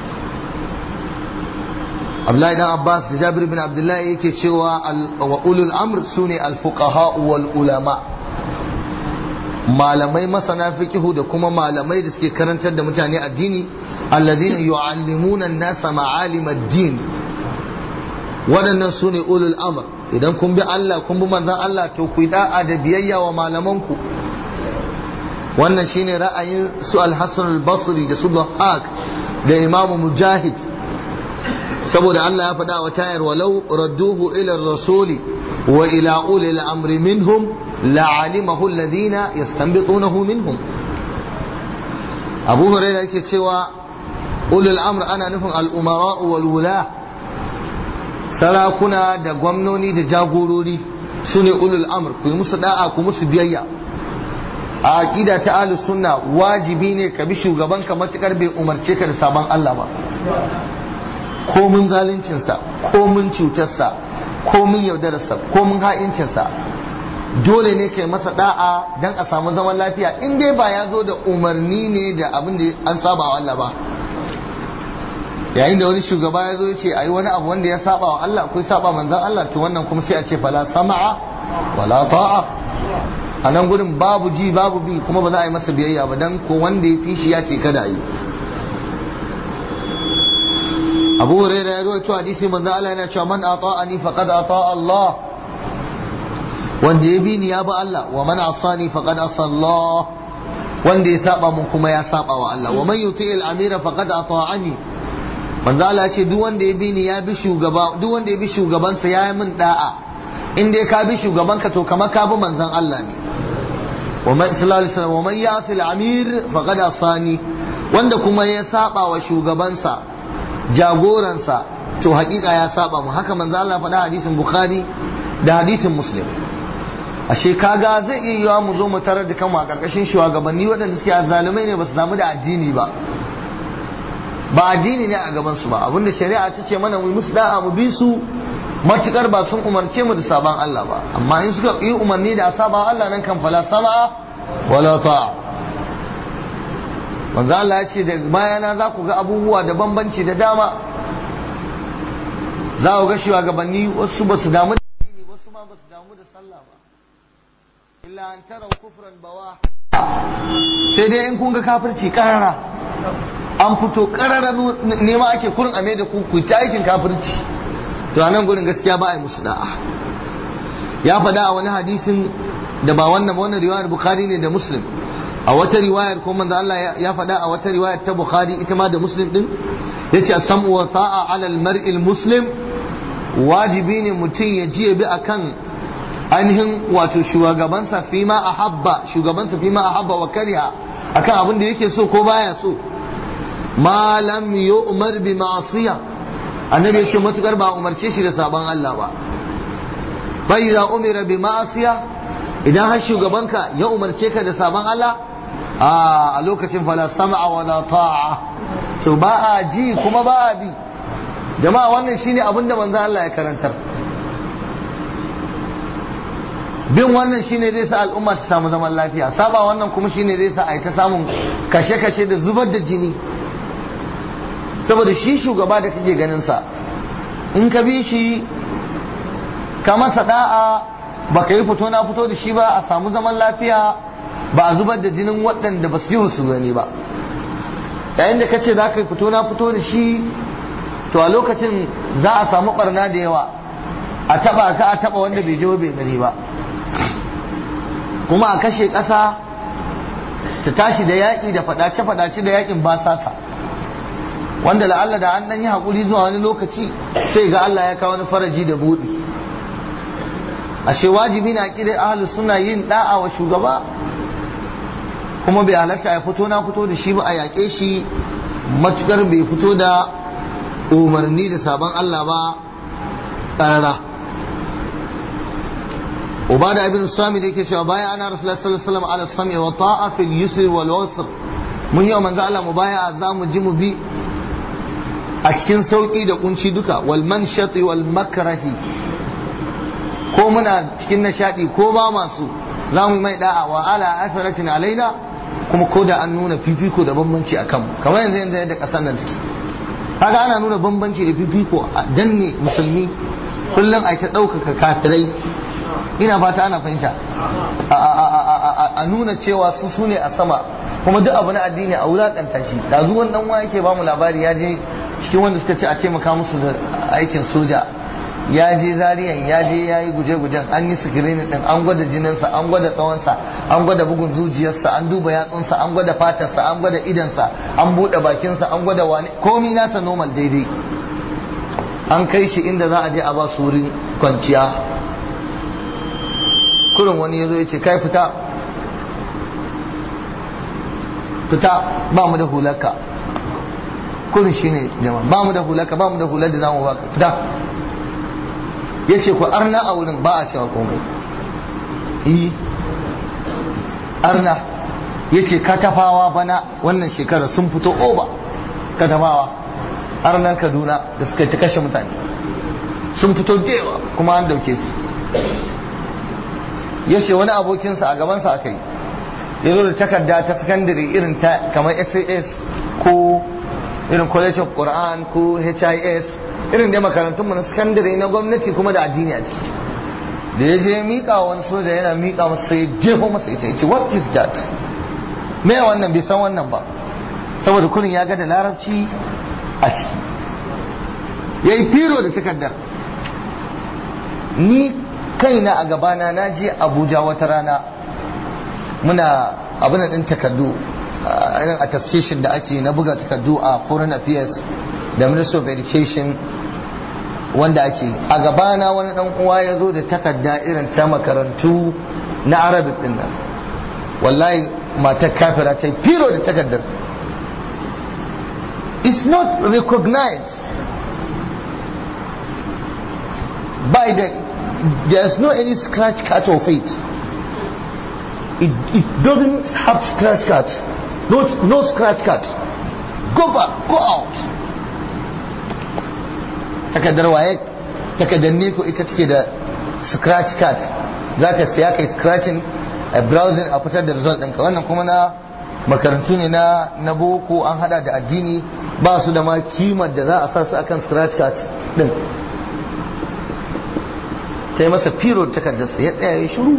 Abdullahi dan Abbas da Jabir bin Abdullahi yake cewa wa ulul amr sune al-fuqaha wal ulama malamai masana fiqihu da kuma malamai da suke karantar da mutane addini alladhina yu'allimuna an-nasa ma'alim ad-din waɗannan sune ulul amr idan kun bi Allah kun bi manzon Allah to ku yi da'a da biyayya wa malamanku wannan shine ra'ayin su al-Hasan al-Basri da su Dhahak da Imam Mujahid saboda Allah ya faɗa wa tayar walau radduhu ila rasuli wa ila ulil amri minhum la'alimahu alladhina yastanbitunahu minhum Abu Hurairah yake cewa ulul amr ana nufin al-umara wal wula sarakuna da gwamnoni da jagorori sune ulul amr ku yi musu da'a ku musu biyayya a aqida ta ahlus sunna wajibi ne ka bi shugaban ka matukar bai umarce ka da sabon Allah ba ko mun zaluncinsa ko mun cutarsa ko mun yaudararsa ko mun ha'incinsa dole ne kai masa da'a dan a samu zaman lafiya in dai ba ya zo da umarni ne da abin da an saba wa Allah ba yayin da wani shugaba ya zo ya ce ayi wani abu wanda ya saba wa Allah ko ya saba manzon Allah to wannan kuma sai a ce fala sama'a wala ta'a a nan gudun babu ji babu bi kuma ba za a yi masa biyayya ba dan ko wanda ya fi shi ya ce kada yi abu hurairah ya rawaito hadisi manzo Allah yana cewa man ata'ani faqad ata'a Allah wanda ya bi ni ya bi Allah wa man asani faqad asa Allah wanda ya saba mun kuma ya saba wa Allah wa man yuti'il amira faqad ata'ani manzo Allah ya ce duk wanda ya bi ni ya bi shugaba duk wanda ya bi shugabansa ya yi min da'a in dai ka bi shugabanka to kamar ka bi manzon Allah ne wa man sallallahu alaihi wasallam wa man ya'si al-amir faqad asani wanda kuma ya saba wa shugabansa jagoransa to hakika ya saba mu haka manzo Allah faɗa hadisin Bukhari da hadisin Muslim ashe kaga zai iya yiwa mu zo mu tarar da kanmu a karkashin shugabanni waɗanda suke azzalumai ne ba su samu da addini ba ba addini ne a gaban su ba abinda shari'a ta ce mana mu musu da'a mu bi su matukar ba sun umarce mu da saban Allah ba amma in suka yi umarni da saban Allah nan kan fala sama wala ta'a manzo Allah ya ce da bayana za ku ga abubuwa da bambanci da dama za ku ga shugabanni wasu ba su damu da addini wasu ma ba su damu da sallah ba illa an tara kufran bawa sai dai in kun ga kafirci karara an fito karara nema ake kurin ame da ku ku ta aikin kafirci to a nan gurin gaskiya ba a yi musu da'a ya faɗa a wani hadisin da ba wannan ba wannan riwayar bukhari ne da muslim a wata riwayar ko manzo Allah ya faɗa a wata riwayar ta Bukhari ita ma da Muslim din yace as-sam'u wa ta'a 'ala al-mar'i muslim wajibi ne mutum ya ji bi akan ainihin wato shugabansa fi ma ahabba shugabansa fi ma ahabba wa kariha akan abin da yake so ko baya so ma lam yu'mar bi ma'siyah annabi yace matukar ba umarce shi da sabon Allah ba fa idza umira bi ma'siyah idan har shugabanka ya umarce ka da sabon Allah a lokacin fala sam'a wala ta'a to ba a ji kuma ba a bi jama'a wannan shine abin da manzo Allah ya karantar bin wannan shine zai sa al'umma ta samu zaman lafiya saba wannan kuma shine zai sa a yi ta samun kashe-kashe da zubar da jini saboda shi shugaba da kake ganin sa in ka bi shi ka masa da'a baka yi fito na fito da shi ba a samu zaman lafiya ba a zubar da jinin waɗanda ba su yi su gani ba yayin da kace za ka yi fito na fito da shi to a lokacin za a samu barna da yawa a taba ka a taba wanda bai je bai gani ba kuma a kashe ƙasa ta tashi da yaƙi da faɗace-faɗace da yaƙin basasa wanda la'alla da an ɗan yi haƙuri zuwa wani lokaci sai ga Allah ya kawo wani faraji da buɗi ashe wajibi na kire ahlus suna yin da'a wa shugaba kuma bai halatta ya fito na fito da shi ba a yaƙe shi matukar bai fito da umarni da sabon Allah ba ƙarara ubada ibn sami da yake cewa bayan ana rasulullah sallallahu alaihi wasallam ala sami wa ta'a fil yusr wal usr mun yi manzo Allah mu baya za mu ji mu bi a cikin sauki da kunci duka wal manshati wal makrahi ko muna cikin nishadi ko ba masu za mu yi mai da'a wa ala asaratin alaina kuma ko da an nuna fifiko da bambanci a kanmu kamar yanzu yanzu yadda kasar nan take kaga ana nuna bambanci da fifiko a danne musulmi kullum a ta ɗaukaka kafirai ina fata ana fahimta a nuna cewa su su ne a sama kuma duk abu na addini a wulaƙanta shi da zuwan dan wa yake ba mu labari ya je cikin wanda suka ce a taimaka musu da aikin soja ya je zariyan ya je ya yi guje-gujen an yi sikirinin din an gwada jininsa an gwada tsawonsa an gwada bugun zuciyarsa an duba yatsunsa an gwada fatarsa an gwada idansa an buɗe bakinsa an gwada wani komi nasa normal daidai an kai shi inda za a je a ba su wurin kwanciya kurin wani ya zo ya ce kai fita fita ba mu da hularka kurin shi ne jama'a ba mu da hularka ba mu da hular da za mu baka fita ya ce ku arna a wurin ba a cewa komai yi arna ya ce katafawa bana wannan shekara sun fito oba katafawa arnan kaduna da suka ta kashe mutane sun fito dewa kuma an dauke su ya ce wani abokinsa a gabansa aka yi ya zo da takarda ta sakandare irin ta kamar sas ko irin college of quran ko his irin dai makarantunmu na sakandare na gwamnati kuma da addini a ciki da ya je miƙa wani soja yana miƙa masa sai jefo masa ita ya ce what is that me wannan bai san wannan ba saboda kurin ya ga da larabci a ciki ya yi firo da takardar ni kaina a gabana na je abuja wata rana muna abin din takardu irin attestation da ake na buga takardu a foreign affairs da minister of education wanda ake a gabana wani dan uwa ya zo da takarda irin ta makarantu na arabic din nan wallahi matar kafira ta firo da takardar is not recognized by the there's no any scratch cut of it it, it doesn't have scratch cut no, no scratch cut go back go out takardar waye takardar ne ko ita take da scratch card za ka siya kai scratching a browsing a fitar da result ɗinka wannan kuma na makarantu ne na na boko an hada da addini ba su da ma kimar da za a sa su akan scratch card din ta yi masa firo da takardarsa ya tsaya ya shiru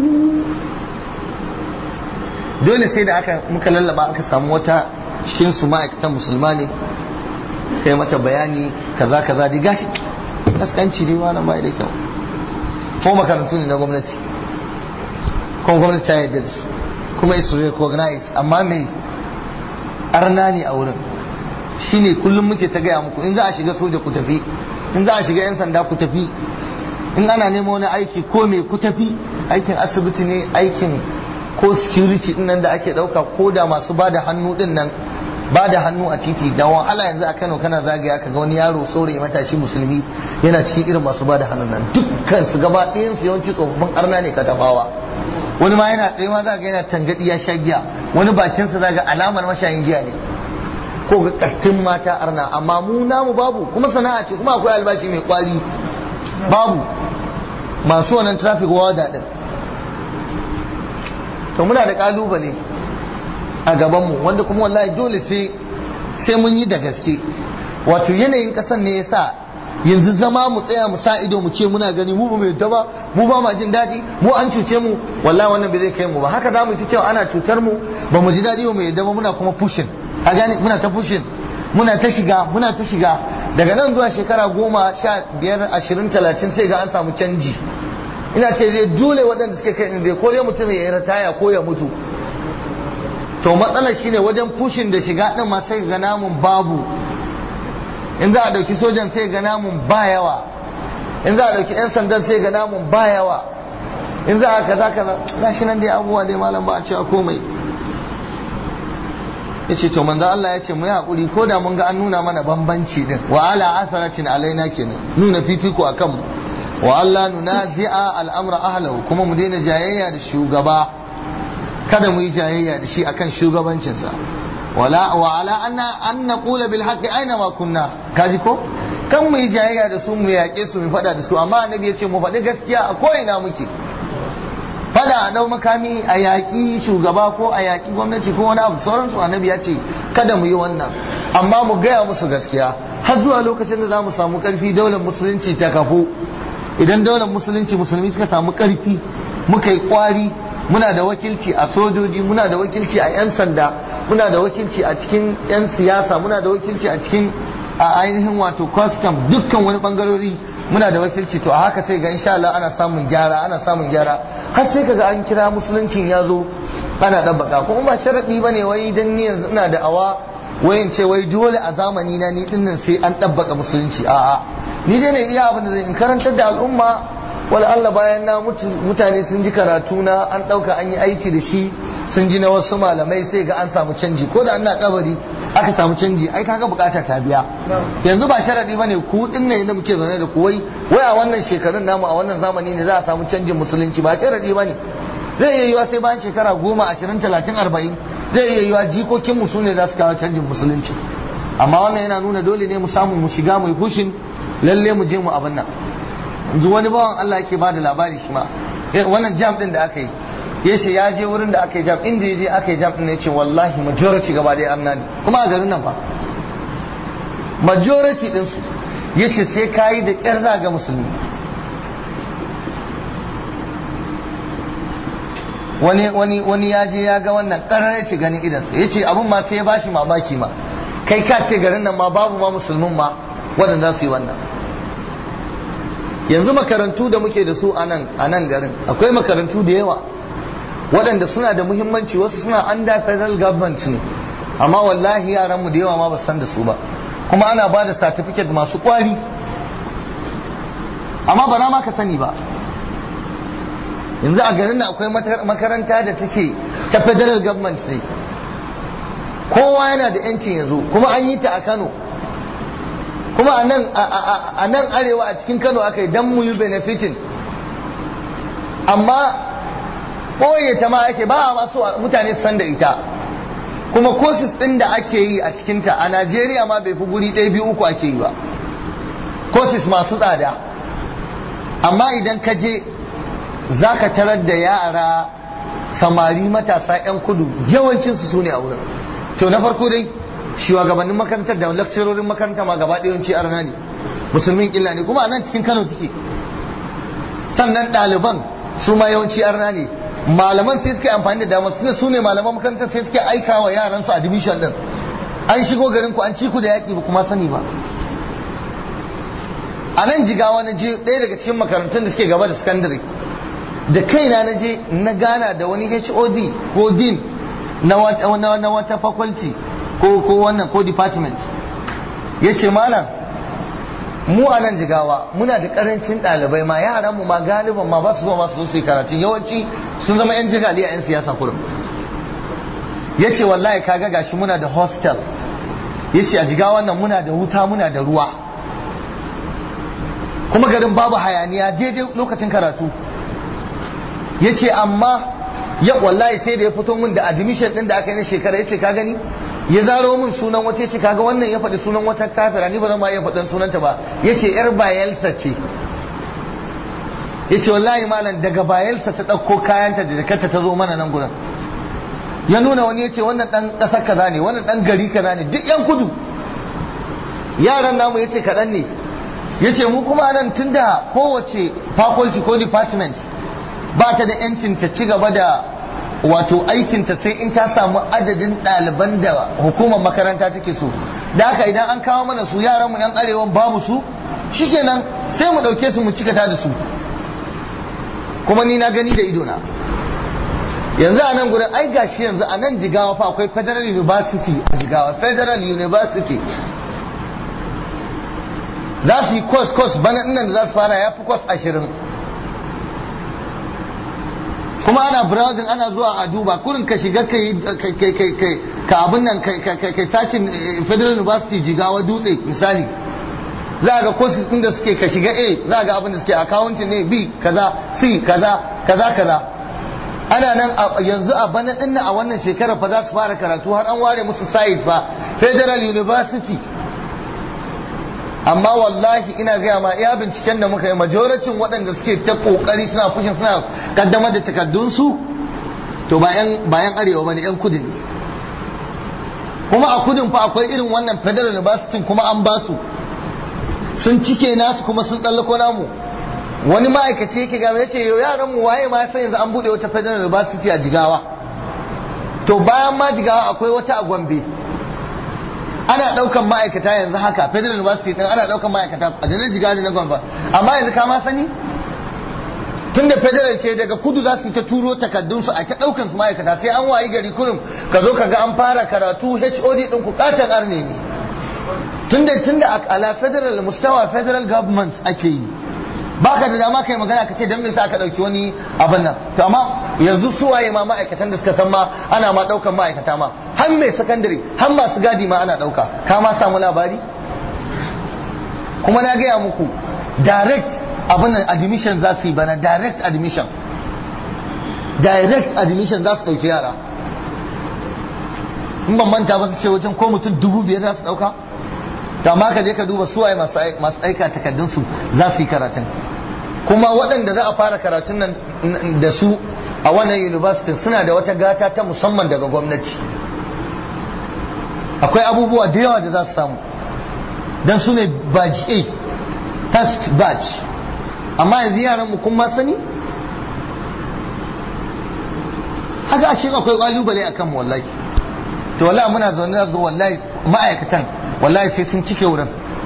dole sai da aka muka lallaba aka samu wata cikin su ma'aikatan musulma ne kai mata bayani kaza kaza dai gashi kaskanci ne malam bai da kyau ko makarantu ne na gwamnati kuma gwamnati ta yarda da su kuma is recognize amma me arna ne a wurin shine kullum muke ta gaya muku in za a shiga soja ku tafi in za a shiga yan sanda ku tafi in ana nemo wani aiki ko me ku tafi aikin asibiti ne aikin ko security din nan da ake dauka ko da masu bada hannu din nan ba da hannu a titi da wahala yanzu a Kano kana zagaya ka ga wani yaro saurayi matashi musulmi yana cikin irin masu ba da hannun nan dukkan su gaba ɗayan su yawanci tsofaffin arna ne ka tafawa wani ma yana tsaye ma za ga yana tangadi ya sha giya wani bakin sa zaga alamar mashayin giya ne ko ga kattin mata arna amma mu namu babu kuma sana'a ce kuma akwai albashi mai kwari babu masu wannan traffic wada din to muna da kalubale a gabanmu wanda kuma wallahi dole sai sai mun yi da gaske wato yanayin kasan ne yasa yanzu zama mu tsaya mu sa ido mu ce muna gani mu ba mu yadda ba mu ba ma jin daɗi mu an cuce mu wallahi wannan bai zai kai mu ba haka za mu ci cewa ana cutar mu ba mu ji daɗi ba mu yadda ba muna kuma pushin a gane muna ta pushin muna ta shiga muna ta shiga daga nan zuwa shekara goma sha biyar ashirin talatin sai ga an samu canji ina ce dai dole waɗanda suke kai dai ko dai mutum ya yi rataya ko ya mutu to matsalar shine wajen fushin da shiga din ma sai ga namun babu in za a dauki sojan sai ga namun ba yawa in za a dauki yan sandan sai ga namun ba yawa in za a kaza kaza gashi nan dai abubuwa dai malam ba a cewa komai yace to manzo Allah ya ce mu yi hakuri ko da mun ga an nuna mana bambanci din wa ala asaratin alaina kenan nuna fifiko akan mu wa Allah nunazi'a al'amra ahlahu kuma mu daina jayayya da shugaba kada mu yi jayayya da shi akan shugabancinsa wala wa ala anna an naqula bil haqqi aina ma kunna kaji ko kan mu yi jayayya da su mu yaƙe su mu fada da su amma annabi ya ce mu faɗi gaskiya a ko ina muke fada a dau makami a yaƙi shugaba ko a yaƙi gwamnati ko wani abu sauransu annabi ya ce kada mu yi wannan amma mu gaya musu gaskiya har zuwa lokacin da za mu samu ƙarfi daular musulunci ta kafu idan daular musulunci musulmi suka samu ƙarfi muka yi ƙwari muna da wakilci a sojoji muna da wakilci a 'yan sanda muna da wakilci a cikin 'yan siyasa muna da wakilci a cikin a ainihin wato custom dukkan wani bangarori muna da wakilci to a haka sai ga insha Allah ana samun gyara ana samun gyara har sai kaga an kira musuluncin ya zo ana dabbaka kuma ba sharadi bane wai dan ni yanzu ina da awa wayan ce wai dole a zamani na ni dinnan sai an dabbaka musulunci a'a ni dai ne iya abin da zai in karantar da al'umma wala Allah bayan na mutu mutane sun ji karatu na an dauka an yi aiki da shi sun ji na wasu malamai sai ga an samu canji ko da ana kabari aka samu canji ai kaga bukata ta biya yanzu ba sharadi bane ku din ne da muke zaune da ku wai wai a wannan shekarun namu a wannan zamani ne za a samu canjin musulunci ba sharadi bane zai iya yiwa sai bayan shekara goma ashirin talatin arba'in zai iya yiwa jikokin mu sune za su kawo canjin musulunci amma wannan yana nuna dole ne mu samu mu shiga mu hushin lalle mu je mu abin nan yanzu wani bawan Allah yake bada labari shi ma wannan jam din da aka yi ya ce ya je wurin da aka yi jam inda ya je aka yi jam din ya ce wallahi majority gaba ɗaya arna ne kuma a garin nan fa majority din su ya ce sai kayi da ƙyar za ga musulmi wani wani wani ya je ya ga wannan ƙarar ya ce ganin idansa ya ce abin ma sai ya bashi mamaki ma kai ka ce garin nan ma babu ma musulmin ma waɗanda su yi wannan yanzu makarantu da muke da su a nan garin akwai makarantu da yawa waɗanda suna da muhimmanci wasu suna under federal government ne amma wallahi yaranmu da yawa ma ba san da su ba kuma ana ba da certificate masu kwari amma ba na ma ka sani ba yanzu a garin nan akwai makaranta da take ta federal government ne kowa yana da yancin yanzu kuma an yi ta a kano kuma a nan arewa a cikin kano aka yi don mu yi benefitin amma ɓoye ta ma ake ba a masu mutane san da ita kuma courses ɗin da ake yi a cikinta a najeriya ma bai fi guri ɗaya biyu uku ake yi ba courses masu tsada amma idan ka je za ka tarar da yara samari matasa 'yan kudu yawancinsu su ne a wurin to na farko dai shugabannin makarantar da lakcirorin makaranta ma gaba ɗayanci arna ne musulmin illa ne kuma a nan cikin kano take sannan ɗaliban su ma yawanci arna ne malaman sai suke amfani da damar suna su ne malaman makarantar sai suke aika wa yaran su admission din an shigo garin ku an ci ku da yaƙi ba kuma sani ba a nan jigawa na je ɗaya daga cikin makarantun da suke gaba da secondary da kaina na je na gana da wani HOD ko din na wata faculty ko ko wannan ko department ya ce malam mu a nan jigawa muna da karancin ɗalibai ma yaran mu ma galiban ma ba su zo masu su yi karatun yawanci sun zama yan jigali a yan siyasa kurum ya ce wallahi kaga gashi muna da hostel ya ce a jigawa nan muna da wuta muna da ruwa kuma garin babu hayaniya daidai lokacin karatu ya ce amma ya wallahi sai da ya fito min da admission din da aka yi na shekara ya ce ka gani ya zaro min sunan wata ce kaga wannan ya faɗi sunan wata kafira ni ba zan ma iya faɗin sunanta ba ya ce yar bayelsa ce ya ce wallahi malam daga bayelsa ta ɗauko kayanta da jakarta ta zo mana nan gudan ya nuna wani ya ce wannan ɗan ƙasar kaza ne wannan ɗan gari kaza ne duk yan kudu yaran namu ya ce kaɗan ne ya ce mu kuma nan tun da kowace faculty ko department ba ta da 'yancin ta ci gaba da wato aikinta sai in ta samu adadin ɗaliban da hukumar makaranta take so da haka idan an kawo mana su yaran mu yan arewan babu su shikenan sai mu ɗauke su mu cikata da su kuma ni na gani da idona yanzu a nan gurin ai gashi yanzu a nan jigawa fa akwai federal university a jigawa federal university za su yi course course bana nan da za su fara ya fi course ashirin kuma ana browsing ana zuwa a duba kurin ka shiga kai kai kai kai ka abin nan kai kai kai sacin federal university jigawa dutse misali za ga courses din da suke ka shiga A za ga abin da suke accounting ne B kaza C kaza kaza kaza ana nan yanzu a bana din a wannan shekarar fa za su fara karatu har an ware musu site fa federal university amma wallahi ina gaya ma iya binciken da muka yi majoracin waɗanda suke ta ƙoƙari suna fushin suna kaddamar da takardunsu to bayan bayan arewa bane yan kudu ne kuma a kudin fa akwai irin wannan federal university kuma an ba su sun cike nasu kuma sun tsallako namu wani ma'aikaci yake gaba ya ce yau yaran mu waye ma sai yanzu an buɗe wata federal university a jigawa to bayan ma jigawa akwai wata a gombe ana daukan ma'aikata yanzu haka federal university din ana daukan ma'aikata a janar jigaji na gwamba amma yanzu ka ma sani tun da federal ce daga kudu za su ta turo takaddunsu a ta daukan su ma'aikata sai an wayi gari kurum ka zo ka ga an fara karatu HOD din ku katon arne ne tun da tun da ala federal mustawa federal government ake yi baka da dama kai magana ka ce dan me yasa aka dauki wani abin nan to amma yanzu su waye ma ma'aikatan da suka san ma ana ma daukan ma'aikata ma har mai secondary har masu gadi ma ana dauka ka ma samu labari kuma na gaya muku direct abin admission za su yi bana direct admission direct admission za su dauki yara in ban manta ba su ce wajen ko mutum dubu biyar za su dauka to amma ka je ka duba suwaye masu aika takardunsu za su yi karatun kuma waɗanda za a fara karatun nan da su a wannan university suna da wata gata ta musamman daga gwamnati akwai abubuwa da yawa da za su samu don su ne batch A first batch amma yanzu yaran mu kun ma sani haka ashe akwai kalubale akan mu wallahi to wallahi muna zaune da wallahi ma'aikatan wallahi sai sun cike wurin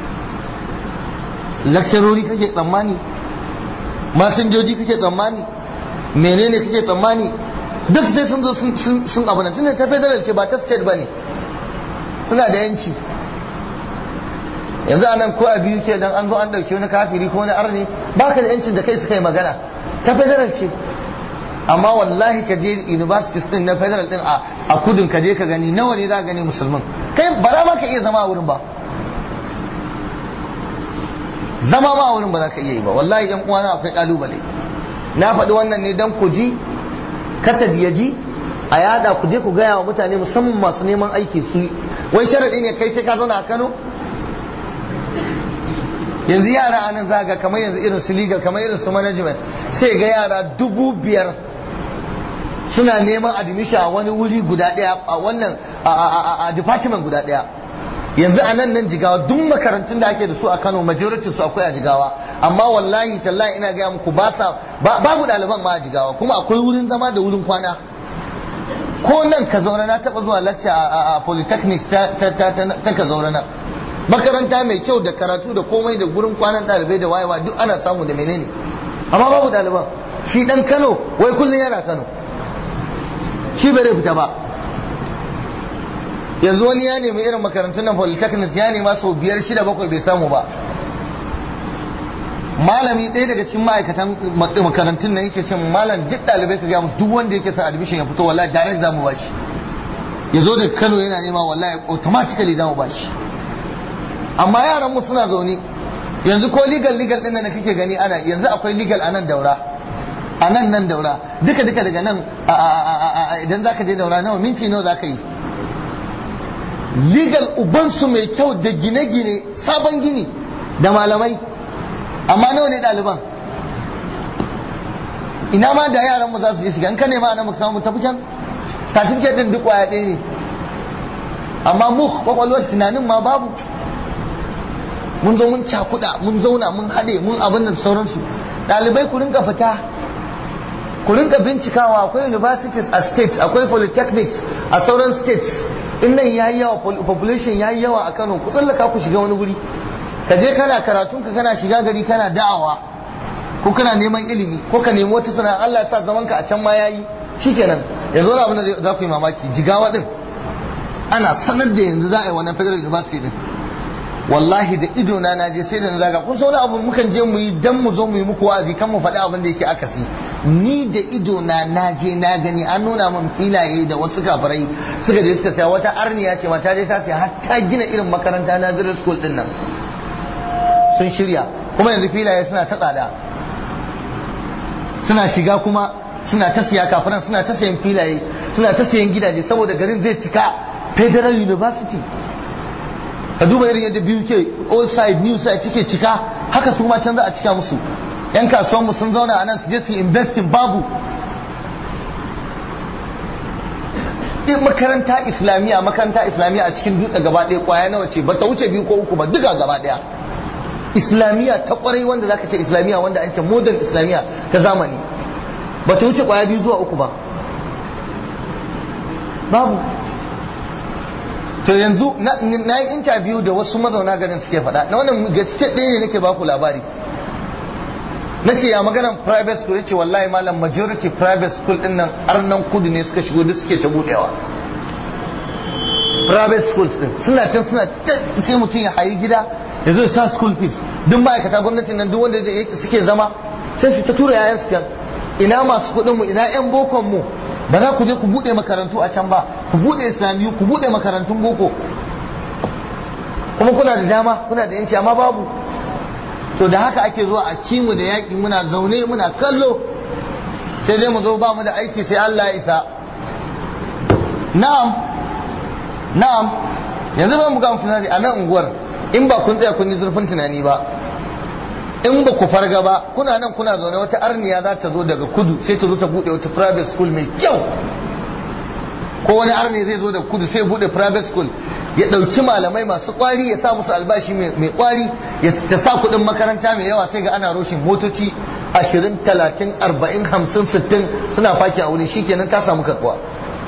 lakcarori kake tsammani masinjoji kake tsammani menene kake tsammani duk sai sun zo sun abu nan tunda ta federal ce ba ta state ba ne suna da yanci yanzu anan ko a biyu ke dan an zo an dauki wani kafiri ko wani arni baka da yancin da kai su kai magana ta federal ce amma wallahi ka je universities din na federal din a kudin ka je ka gani nawa ne za ka gani musulmin kai ba za ma ka iya zama a wurin ba zama ma a wurin ba za ka iya yi ba wallahi yan uwana akwai kalubale na faɗi wannan ne dan ku ji kasad ya ji a yada ku je ku gaya wa mutane musamman masu neman aiki su wai sharaɗi ne kai sai ka zauna a Kano yanzu yara a nan zaga kamar yanzu irin su legal kamar irin su management sai ga yara dubu biyar suna neman admission a wani wuri guda daya a wannan a department guda daya yanzu a nan nan jigawa duk makarantun da ake da su a Kano majority su akwai a jigawa amma wallahi tallahi ina gaya muku ba sa babu ɗaliban ma a jigawa kuma akwai wurin zama da wurin kwana ko nan ka zauna na taɓa zuwa lecture a polytechnics ta ka zauna nan makaranta mai kyau da karatu da komai da gurin kwanan ɗalibai da wayewa duk ana samu da menene amma babu ɗaliban shi ɗan kano wai kullum yana kano shi bai fita ba yanzu wani ya nemi irin makarantun nan polytechnics ya nema sau biyar shida bakwai bai samu ba malami ɗaya daga cikin ma'aikatan makarantun nan yake cin malam duk ɗalibai ka gaya musu duk wanda yake son admission ya fito wallahi direct za mu bashi ya zo daga kano yana nema wallahi automatically za mu bashi amma yaran mu suna zaune yanzu ko legal legal din da kake gani ana yanzu akwai legal a nan daura a nan nan daura duka duka daga nan idan zaka je daura nawa minti nawa zaka yi legal ubansu mai kyau da gine-gine sabon gini da malamai amma nawa ne ɗaliban ina ma da yaran mu za su je shiga in ka nema ana muka samu tafi can certificate din duk waya ɗaya ne amma mu kwakwalwar tunanin ma babu mun zo mun cakuɗa mun zauna mun haɗe mun abin da sauransu ɗalibai ku rinka fita ku rinka bincikawa akwai universities a states akwai polytechnics a sauran states in nan ya yi yawa population ya yi yawa a kano ku tsallaka ku shiga wani wuri ka je kana karatun ka kana shiga gari kana da'awa ko kana neman ilimi ko ka nemi wata sana'a Allah ya sa zaman ka a can ma yayi shikenan yanzu wani abin da za ku yi mamaki jigawa din ana sanar da yanzu za a yi wannan federal university din wallahi da ido na naje sai da na zaga kun wani abu mukan je mu yi dan mu zo mu yi muku wa'azi kan mu faɗi abin da yake akasi ni da ido na naje na gani an nuna min filaye da wasu kafirai suka je suka saya wata arniya ce ma ta je ta saya har ta gina irin makaranta na zira school din nan sun shirya kuma yanzu filaye suna ta tsada suna shiga kuma suna ta siya kafiran suna ta sayan filaye suna ta sayan gidaje saboda garin zai cika federal university ka duba irin yadda biyu ke old side new side take cika haka su ma can za a cika musu yan kasuwan mu sun zauna a nan su je su investing babu in makaranta islamiyya makaranta islamiyya a cikin dutse gaba ɗaya kwaya nawa ce ba ta wuce biyu ko uku ba duka gaba ɗaya islamiyya ta kwarai wanda zaka ce islamiyya wanda an ce modern islamiyya ta zamani ba ta wuce kwaya biyu zuwa uku ba babu to yanzu na yi interview da wasu mazauna garin suke faɗa na wannan gaske ɗaya ne nake baku labari na ce ya maganan private school yace wallahi malam majority private school din nan arnan kudu ne suka shigo duk suke ta budewa private schools din suna can suna sai mutum ya hayi gida ya zo ya sa school fees duk ma'aikata gwamnatin nan duk wanda suke zama sai su ta tura yayan su can ina masu kuɗin mu ina yan bokon mu ba za ku je ku bude makarantu a can ba ku bude islamiyu ku bude makarantun boko kuma kuna da dama kuna da yanci amma babu to da haka ake zuwa a kimu da yaƙi muna zaune muna kallo sai dai mu zo ba mu da aiki sai Allah ya isa na'am na'am yanzu ba mu ga tunani a nan unguwar in ba kun tsaya kun yi zurfin tunani ba in ba ku farga ba kuna nan kuna zaune wata arniya za ta zo daga kudu sai ta zo ta bude wata private school mai kyau ko wani arni zai zo da kudu sai bude private school ya ɗauki malamai masu kwari ya sa musu albashi mai kwari ya ta sa kuɗin makaranta mai yawa sai ga ana roshin motoci ashirin talatin arba'in hamsin sittin suna faki a wurin shikenan ta samu karɓuwa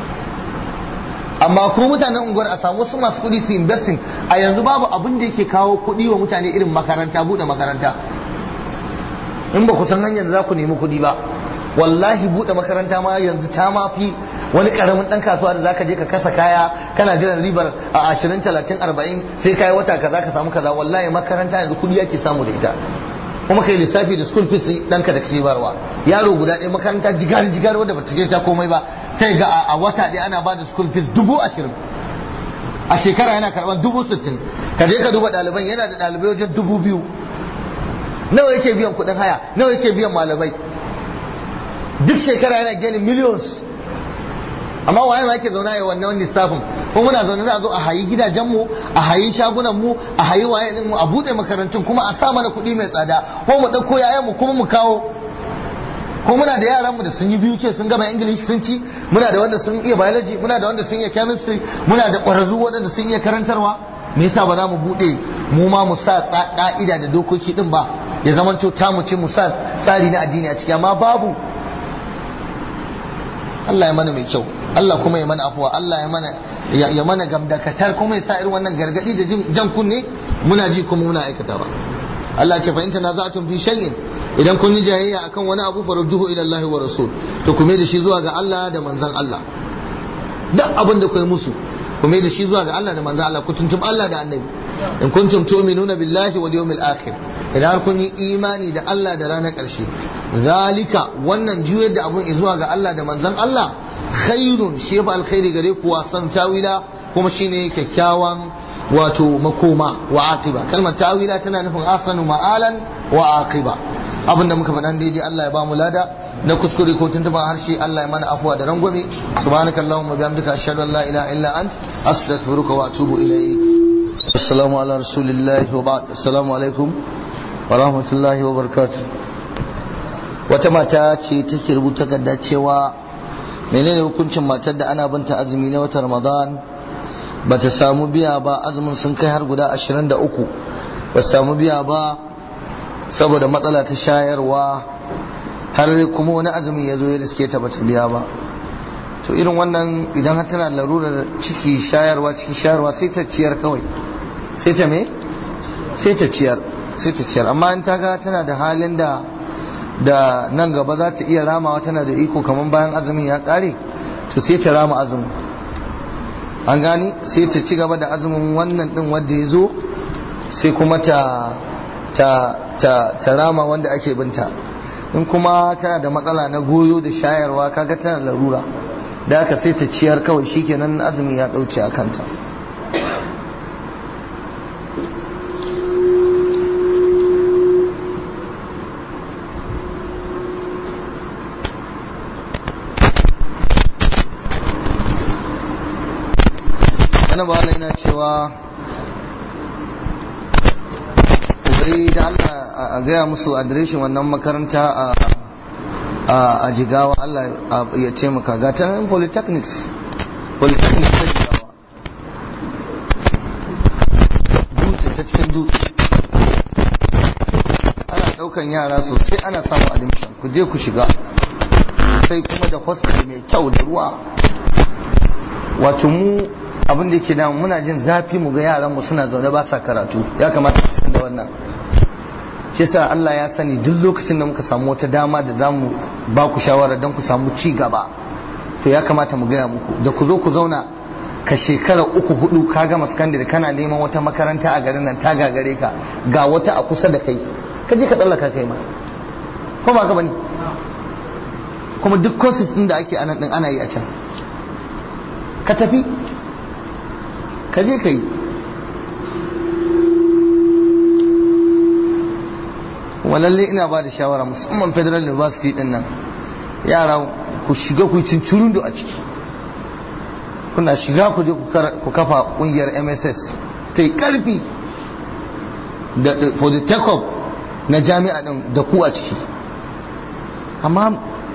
amma ku mutanen unguwar a samu wasu masu kuɗi su investing a yanzu babu abin da yake kawo kuɗi wa mutane irin makaranta buɗe makaranta in ba ku san hanyar da za ku nemi kuɗi ba wallahi buɗe makaranta ma yanzu ta mafi wani karamin dan kasuwa da zaka je ka kasa kaya kana jiran ribar a 20 30 40 sai kai wata kaza ka samu kaza wallahi makaranta yanzu kudi yake samu da ita kuma kai lissafi da school fees ɗanka da kake barwa yaro guda ɗaya makaranta jigari jigari wanda bata je ta komai ba sai ga a wata ɗaya ana bada school fees dubu ashirin a shekara yana karɓar dubu sittin ka je ka duba ɗaliban yana da ɗalibai wajen dubu biyu nawa yake biyan kuɗin haya nawa yake biyan malamai duk shekara yana gani millions amma waye ma yake zauna ya wannan lissafin kuma muna zaune za a zo a hayi gidajenmu a hayi shagunanmu a hayi waye mu a bude makarantun kuma a sa mana kuɗi mai tsada ko mu ɗauko yayanmu kuma mu kawo ko muna da yaranmu da sun yi biyu ke sun gama english sun ci muna da wanda sun iya biology muna da wanda sun iya chemistry muna da ƙwararru waɗanda sun iya karantarwa me yasa ba za mu bude mu ma mu sa ƙa'ida da dokoki din ba ya zamanto ta mu ce mu sa tsari na addini a ciki amma babu Allah ya mana mai kyau Allah kuma ya mana afuwa Allah ya mana ya mana gamdakatar kuma ya sa irin wannan gargadi da jan kunne muna ji kuma muna aikatawa Allah ce fa in tanaza'tum fi shay'in idan kun yi jayayya akan wani abu farudduhu ila Allah wa rasul to kuma da shi zuwa ga Allah da manzon Allah duk abin da kai musu kuma da shi zuwa ga Allah da manzon Allah ku tuntum Allah da annabi in kuntum tu'minuna billahi wal yawmil akhir idan har kun yi imani da Allah da ranar ƙarshe zalika wannan juyar da abun zuwa ga Allah da manzon Allah khairun shi fa alkhairi gare ku wasan tawila kuma shine kyakkyawan wato makoma wa aqiba kalmar tawila tana nufin ahsanu ma'alan wa aqiba abinda muka faɗan daidai Allah ya ba mu lada na kuskure ko tuntuban harshe Allah ya mana afuwa da rangwame subhanakallahumma bihamdika ashhadu an la ilaha illa ant astaghfiruka wa atubu ilayk assalamu ala rasulillahi wa ba'd assalamu alaikum wa rahmatullahi wa barakatuh wata mata ce take rubuta gadda cewa menene hukuncin matar da ana binta azumi na watan ramadan ba ta samu biya ba azumin sun kai har guda 23 ba samu biya ba saboda matsala ta shayarwa har kuma wani azumi ya zo ya riske ta bata biya ba to irin wannan idan har tana larurar ciki shayarwa cikin shayarwa sai ta ciyar kawai sai ta me sai ta ciyar sai ta ciyar amma in ta ga tana da halin da da nan gaba za ta iya ramawa tana da iko kamar bayan azumin ya kare to sai ta rama azumin an gani sai ta ci gaba da azumin wannan din wanda ya zo sai kuma ta ta ta ta rama wanda ake binta in kuma tana da matsala na goyo da shayarwa kaga tana larura da haka sai ta ciyar kawai shikenan azumi ya dauce a kanta ana ba yana cewa bai da Allah a gaya musu adireshin wannan makaranta a jigawa Allah ya taimaka ga ta nan polytechnics polytechnics ta jigawa dutse ta cikin dutse ana daukan yara sosai ana samun admission ku je ku shiga sai kuma da hostel mai kyau da ruwa wato mu abin da yake damu muna jin zafi mu ga yaran mu suna zaune ba sa karatu ya kamata su san da wannan shi yasa Allah ya sani duk lokacin da muka samu wata dama da zamu ba ku shawara don ku samu ci gaba to ya kamata mu gaya muku da ku zo ku zauna ka shekara uku hudu ka gama sakandare kana neman wata makaranta a garin nan ta gagare ka ga wata a kusa da kai ka je ka tsallaka kai ma ko ba ka bane kuma duk courses din da ake anan din ana yi a can ka tafi ka je ka yi kuma lalle ina ba da shawara musamman federal university din nan yara ku shiga ku cincirundo a ciki kuna shiga ku je ku kafa kungiyar mss ta yi karfi for the take up na jami'a din da ku a ciki amma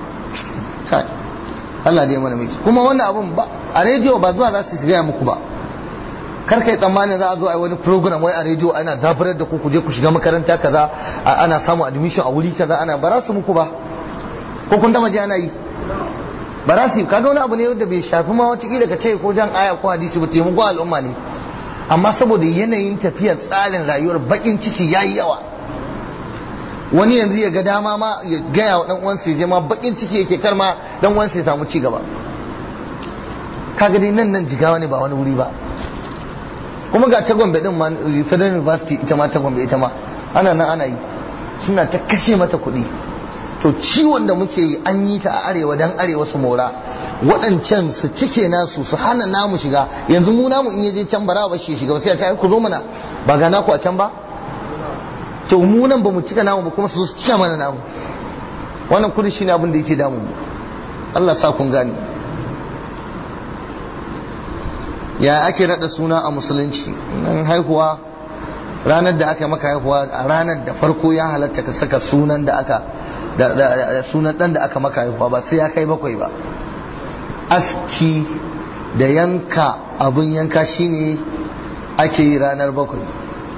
Allah dai mana miki kuma wannan abun ba a rediyo ba zuwa za su gaya muku ba kar kai tsammanin za a zo a yi wani program wai a rediyo ana zafirar da ku ku je ku shiga makaranta kaza ana samu admission a wuri kaza ana ba su muku ba ko kun taba ji ana yi ba za su yi kaga wani abu ne wanda bai shafi ma wata kila ka ce ko jan aya ko hadisi ba taimako al'umma ne amma saboda yanayin tafiyar tsarin rayuwar bakin ciki yayi yawa wani yanzu ya ga dama ma ya gaya wa dan uwansa ya je ma bakin ciki yake kar ma dan uwansa ya samu ci gaba kaga dai nan nan jigawa ne ba wani wuri ba kuma ga ta gombe din ma federal university ita ma ta gombe ita ma ana nan ana yi suna ta kashe mata kuɗi to ciwon da muke yi an yi ta a arewa dan arewa su mora waɗancan su cike nasu su hana namu shiga yanzu mu namu in yaje can bara ba shi shiga sai a ce ku zo mana ba ga naku a can ba to mu nan ba mu cika namu ba kuma su cika mana namu wannan kudi shine abin da yake damu Allah sa kun gane ya ake rada suna a musulunci nan haihuwa ranar da aka maka haihuwa a ranar da farko ya halatta ka saka sunan da aka da sunan dan da aka maka haihuwa ba sai ya kai bakwai ba aski da yanka abin yanka shine ake yi ranar bakwai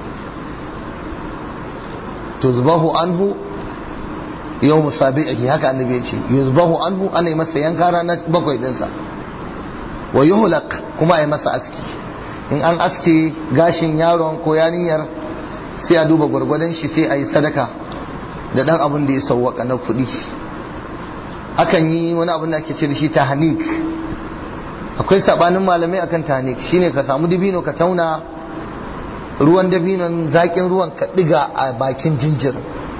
tuzbahu anhu yau musabi'ihi haka annabi ya ce yuzbahu anhu ana yi masa yanka ranar bakwai dinsa wa yuhlaq kuma a yi masa aski in an aske gashin yaron ko yarinyar sai a duba gwargwadon shi sai a yi sadaka da dan abin da ya sauwaka na kuɗi akan yi wani abin da ake ce da shi tahnik akwai sabanin malamai akan tahnik shine ka samu dabino ka tauna ruwan dabinon zaƙin ruwan ka ɗiga a bakin jinjir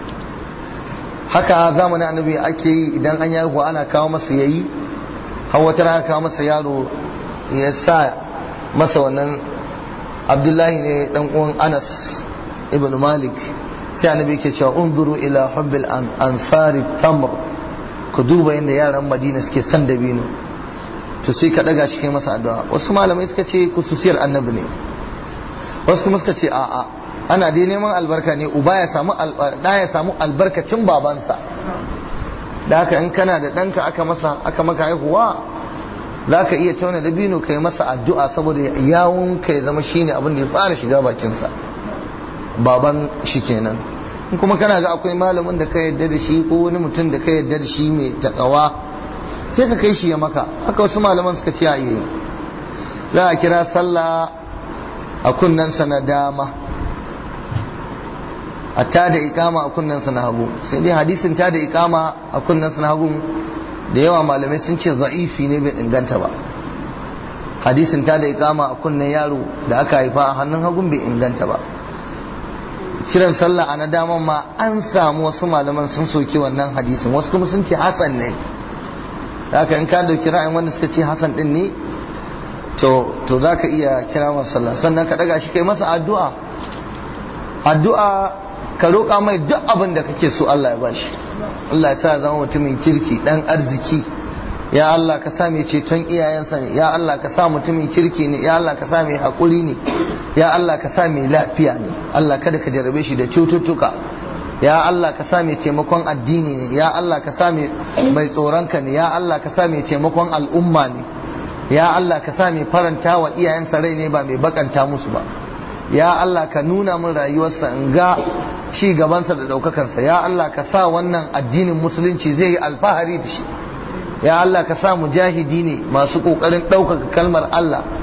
haka zamanin annabi ake yi idan an yi ana kawo masa yayi har wata rana kawo masa yaro ya sa masa wannan abdullahi ne dan uwan anas ibn malik sai annabi yake cewa unzuru ila hubbil ansari tamr ku duba yadda yaran madina suke son dabino to sai ka daga shi kai masa addu'a wasu malamai suka ce kususiyar annabi ne wasu kuma suka ce a'a ana dai neman albarka ne uba ya samu da ya samu albarkacin babansa da haka in kana da ɗanka aka masa aka maka haihuwa za ka iya tauna dabino ka yi masa addu'a saboda yawon ka ya zama shine abin da ya fara shiga bakinsa baban shi kenan in kuma kana ga akwai malamin da ka yarda da shi ko wani mutum da ka yarda da shi mai takawa sai ka kai shi ya maka haka wasu malaman suka ce a iya za a kira sallah a kunnensa na dama a ta da ikama a kunnensa na hagu sai dai hadisin ta da ikama a kunnensa na hagu da yawa malamai sun ce za'ifi ne bai inganta ba hadisin ta da ikama a kunnen yaro da aka haifa a hannun hagun bai inganta ba kiran sallah a na daman ma an samu wasu malaman sun soki wannan hadisin wasu kuma sun ce hasan ne haka in ka dauki ra'ayin wanda suka ce hasan din ne to to zaka iya kira masa sallah sannan ka daga shi kai masa addu'a addu'a ka roƙa mai duk abin da kake so Allah ya bashi Allah ya sa zama mutumin kirki dan arziki ya Allah ka sa mai ceton iyayensa ne ya Allah ka sa mutumin kirki ne ya Allah ka sa mai haƙuri ne ya Allah ka sa mai lafiya ne Allah kada ka jarabe shi da cututtuka ya Allah ka sa mai taimakon addini ne ya Allah ka sa mai tsoronka ne ya Allah ka sa mai taimakon al'umma ne ya Allah ka sa mai faranta wa iyayensa rai ne ba mai bakanta musu ba ya Allah ka nuna min rayuwarsa in ga ci gabansa da ɗaukakansa ya Allah ka sa wannan addinin musulunci zai yi alfahari da shi ya Allah ka sa mujahidi ne masu ƙoƙarin ɗaukaka kalmar Allah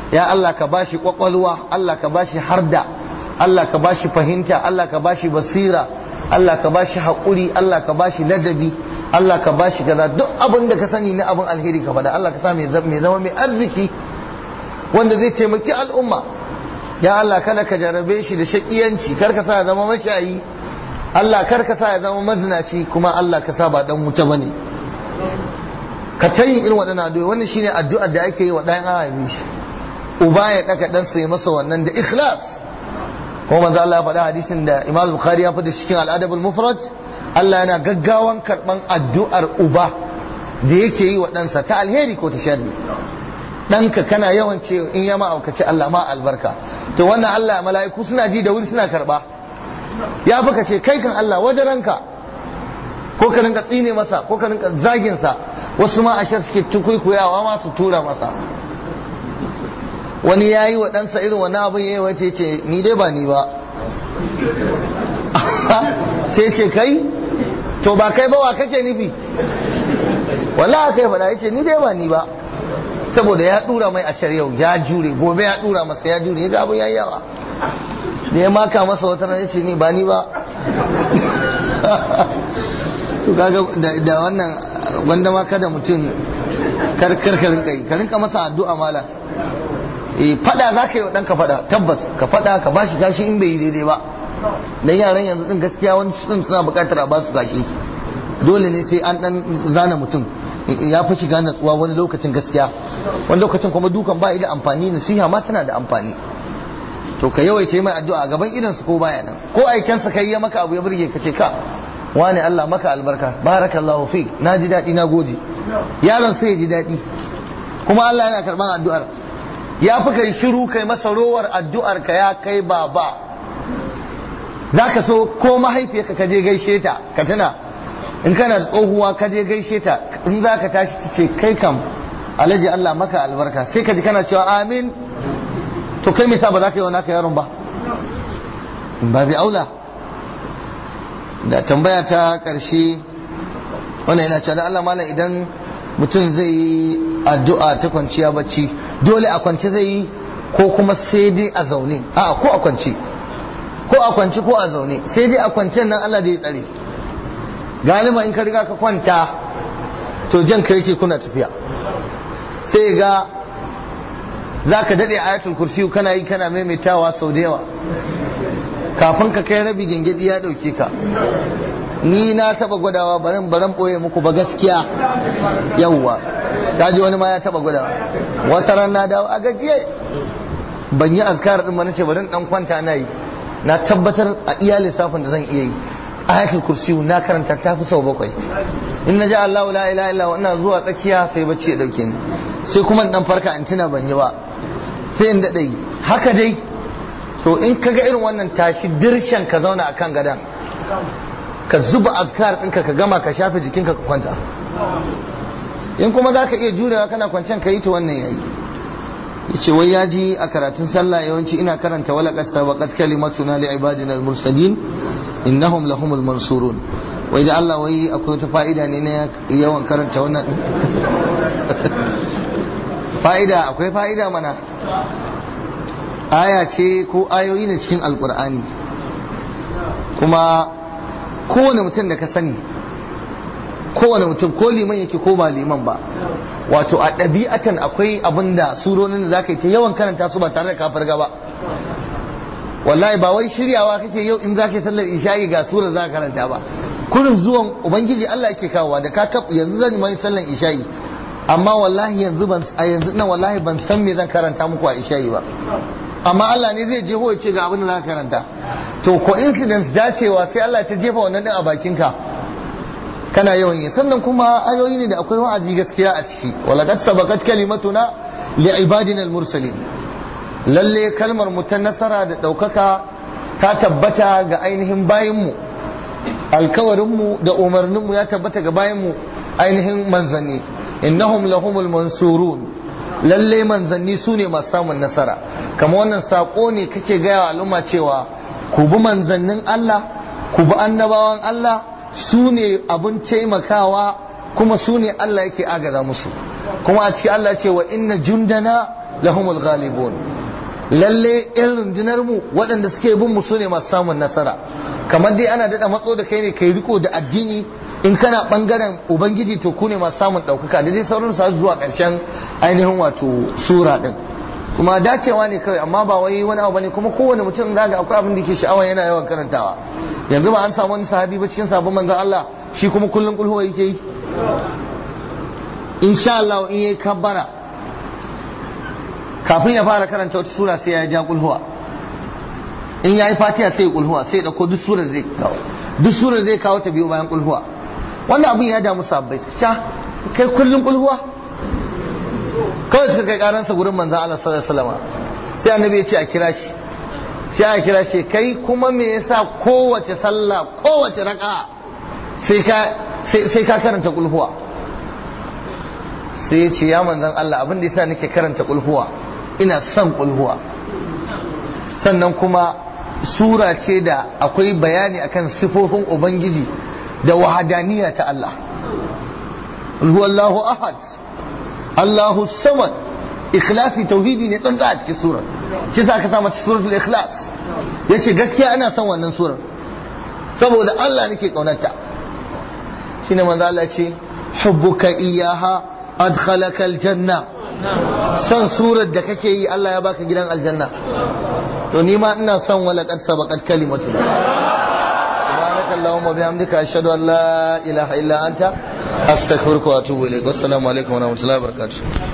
ya Allah ka bashi kwakwalwa Allah ka bashi harda Allah ka bashi fahimta Allah ka bashi basira Allah ka bashi haƙuri Allah ka bashi ladabi Allah ka bashi kaza duk abin da ka sani na abin alheri ka faɗa Allah ka sa mai zama mai arziki wanda zai taimaki al'umma ya Allah kada ka jarabe shi da shakiyanci kar ka sa ya zama mashayi Allah kar ka sa ya zama mazinaci kuma Allah ka sa ba dan wuta bane ka ta yin irin waɗannan addu'a wannan shine addu'ar da ake yi wa ɗayan arabi shi uba ya ɗaka ɗan sai masa wannan da ikhlas kuma manzo Allah ya faɗa hadisin da Imam Bukhari ya faɗa cikin al-Adab al-Mufrad Allah yana gaggawan karɓan addu'ar uba da yake yi wa ɗansa ta alheri ko ta sharri ɗanka kana yawan ce in ya ma'aukaci Allah ma albarka to wannan Allah mala'iku suna ji da wuri suna karɓa ya fi ka ce kai kan Allah wajen ranka ko ka rinka tsine masa ko ka rinka zagin sa wasu ma a shar suke tukuikuyawa ma su tura masa wani ya yi wa ɗansa irin wani abin ya yi wace ce ni dai ba ni ba sai ce kai to ba kai ba wa kake nufi wallahi kai faɗa ya ce ni dai ba ni ba saboda ya dura mai ashar yau ya jure gobe ya dura masa ya jure ya ga abin yayi yawa da ya maka masa wata ran yace ni ba ni ba to kaga da wannan wanda ma kada mutum kar kar ka rinka yi ka rinka masa addu'a mala eh fada zaka yi wa danka fada tabbas ka fada ka bashi gashi in bai yi daidai ba dan yaran yanzu din gaskiya wani sun suna bukatar a ba su gashi dole ne sai an dan zana mutum ya fi shiga natsuwa wani lokacin gaskiya wani lokacin kuma dukan ba da amfani nasiha ma tana da amfani to ka yawaita mai addu'a a gaban idan su ko baya nan ko aikensa kai ya maka abu ya burge ka ce ka wani Allah maka albarka barakallahu fi na ji daɗi na gode yaron sai ya ji daɗi kuma Allah yana karɓan addu'ar ya fi kai shiru kai masa rowar addu'ar ka ya kai baba za ka so ko mahaifiyarka ka je gaishe ta ka tuna in kana da tsohuwa ka je gaishe ta in za ka tashi ta ce kai kam alhaji Allah maka albarka sai ka ji kana cewa amin to kai me sa ba za ka yi wa naka yaron ba ba bi aula da tambaya ta karshe wannan yana cewa da Allah malam idan mutum zai yi addu'a ta kwanciya bacci dole a kwance zai yi ko kuma sai dai a zaune a ko a kwance ko a kwance ko a zaune sai dai a kwancen nan Allah da ya tsare galiba in ka riga ka kwanta to jan ka yake kuna tafiya sai ga za ka daɗe ayatul kursi kana yi kana maimaitawa sau da yawa kafin ka kai rabi gengedi ya ɗauke ka ni na taba gwadawa baran baran ɓoye muku ba gaskiya yawwa ta ji wani ma ya taba gwadawa wata ran na dawo a gajiye ban yi azkar din ba nace bari dan kwanta na yi na tabbatar a iya lissafin da zan iya yi ayatul kursi na karanta ta fi sau bakwai in na ji Allah la ilaha illa ina zuwa tsakiya sai bacci ya dauke ni sai kuma in dan farka in tuna ban yi ba sai in daɗe haka dai to in ka ga irin wannan tashi dirshan ka zauna a kan gadan ka zuba azkar ɗinka ka gama ka shafe jikinka ka kwanta in kuma za ka iya jurewa kana kwancen ka yi ta wannan yayi yace wai ya ji a karatun sallah yawanci ina karanta wala qad sabaqat kalimatuna li ibadina al-mursalin innahum lahumul mansurun wai da Allah wai akwai wata fa'ida ne na yawan karanta wannan fa'ida akwai fa'ida mana aya ce ko ayoyi ne cikin alkur'ani kuma kowane mutum da ka sani kowane mutum ko liman yake ko ba liman ba wato a ɗabi'atan akwai abin da surorin da za ka yi ta yawan karanta su ba tare da ka farga ba wallahi ba wai shiryawa kake yau in za ka yi sallar isha'i ga sura za ka karanta ba kurin zuwan ubangiji Allah yake kawowa da ka yanzu zan yi sallar isha'i amma wallahi yanzu ban a yanzu nan wallahi ban san me zan karanta muku a isha'i ba amma Allah ne zai jeho ya ce ga abin da za ka karanta to coincidence dacewa sai Allah ta jefa wannan din a bakinka kana yawan yi sannan kuma ayoyi ne da akwai wa'azi gaskiya a ciki walaqad sabaqat kalimatuna li ibadina al-mursalin lalle kalmar mu ta nasara da daukaka ta tabbata ga ainihin bayinmu alkawarin mu da umarnin mu ya tabbata ga bayinmu ainihin manzanni innahum lahumul mansurun lalle manzanni su ne masu samun nasara kama wannan sako ne kake gaya wa al'umma cewa ku bi manzannin Allah ku bi annabawan Allah su ne abin taimakawa kuma su ne Allah yake agaza musu kuma a cikin Allah ce wa inna jundana lahumul ghalibun lalle yan rundunar mu waɗanda suke bin mu sune masu samun nasara kamar dai ana daɗa matso da kai ne kai riko da addini in kana bangaren ubangiji to ku ne masu samun ɗaukaka da dai sauran su zuwa ƙarshen ainihin wato sura ɗin kuma dacewa ne kawai amma ba wai wani abu bane kuma kowane mutum zaga akwai abin da ke sha'awa yana yawan karantawa yanzu ba an samu wani sahabi ba cikin sabon manzon Allah shi kuma kullun kulhuwa yake yi insha Allah in yayi kabbara kafin ya fara karanta wata sura sai ya ja kulhuwa in yayi fatiha sai ya kulhuwa sai ya dauko duk surar zai kawo duk surar zai kawo ta biyo bayan kulhuwa wannan abin ya damu sabbai ca kai kullun kulhuwa kawai suka kai karansa gurin manzan Allah sallallahu alaihi wasallam sai annabi ya ce a kira shi sai a kira shi kai kuma me yasa kowace sallah kowace raka sai ka sai ka karanta kulhuwa sai ya ce ya manzan Allah abin da yasa nake karanta kulhuwa ina son kulhuwa sannan kuma sura ce da akwai bayani akan sifofin ubangiji da wahadaniya ta Allah huwallahu ahad Allahu samad ikhlasi tauhidi ne tsantsa a cikin surar shi sa aka sa mata suratul ikhlas yace gaskiya ana son wannan surar saboda Allah nake kaunarta shine manzo Allah ce hubbuka iyaha adkhalaka aljanna son surar da kake yi Allah ya baka gidan aljanna to ni ma ina son wala qad sabaqat kalimatu سبحانك اللهم وبحمدك أشهد أن لا إله إلا أنت أستغفرك وأتوب إليك والسلام عليكم ورحمة الله وبركاته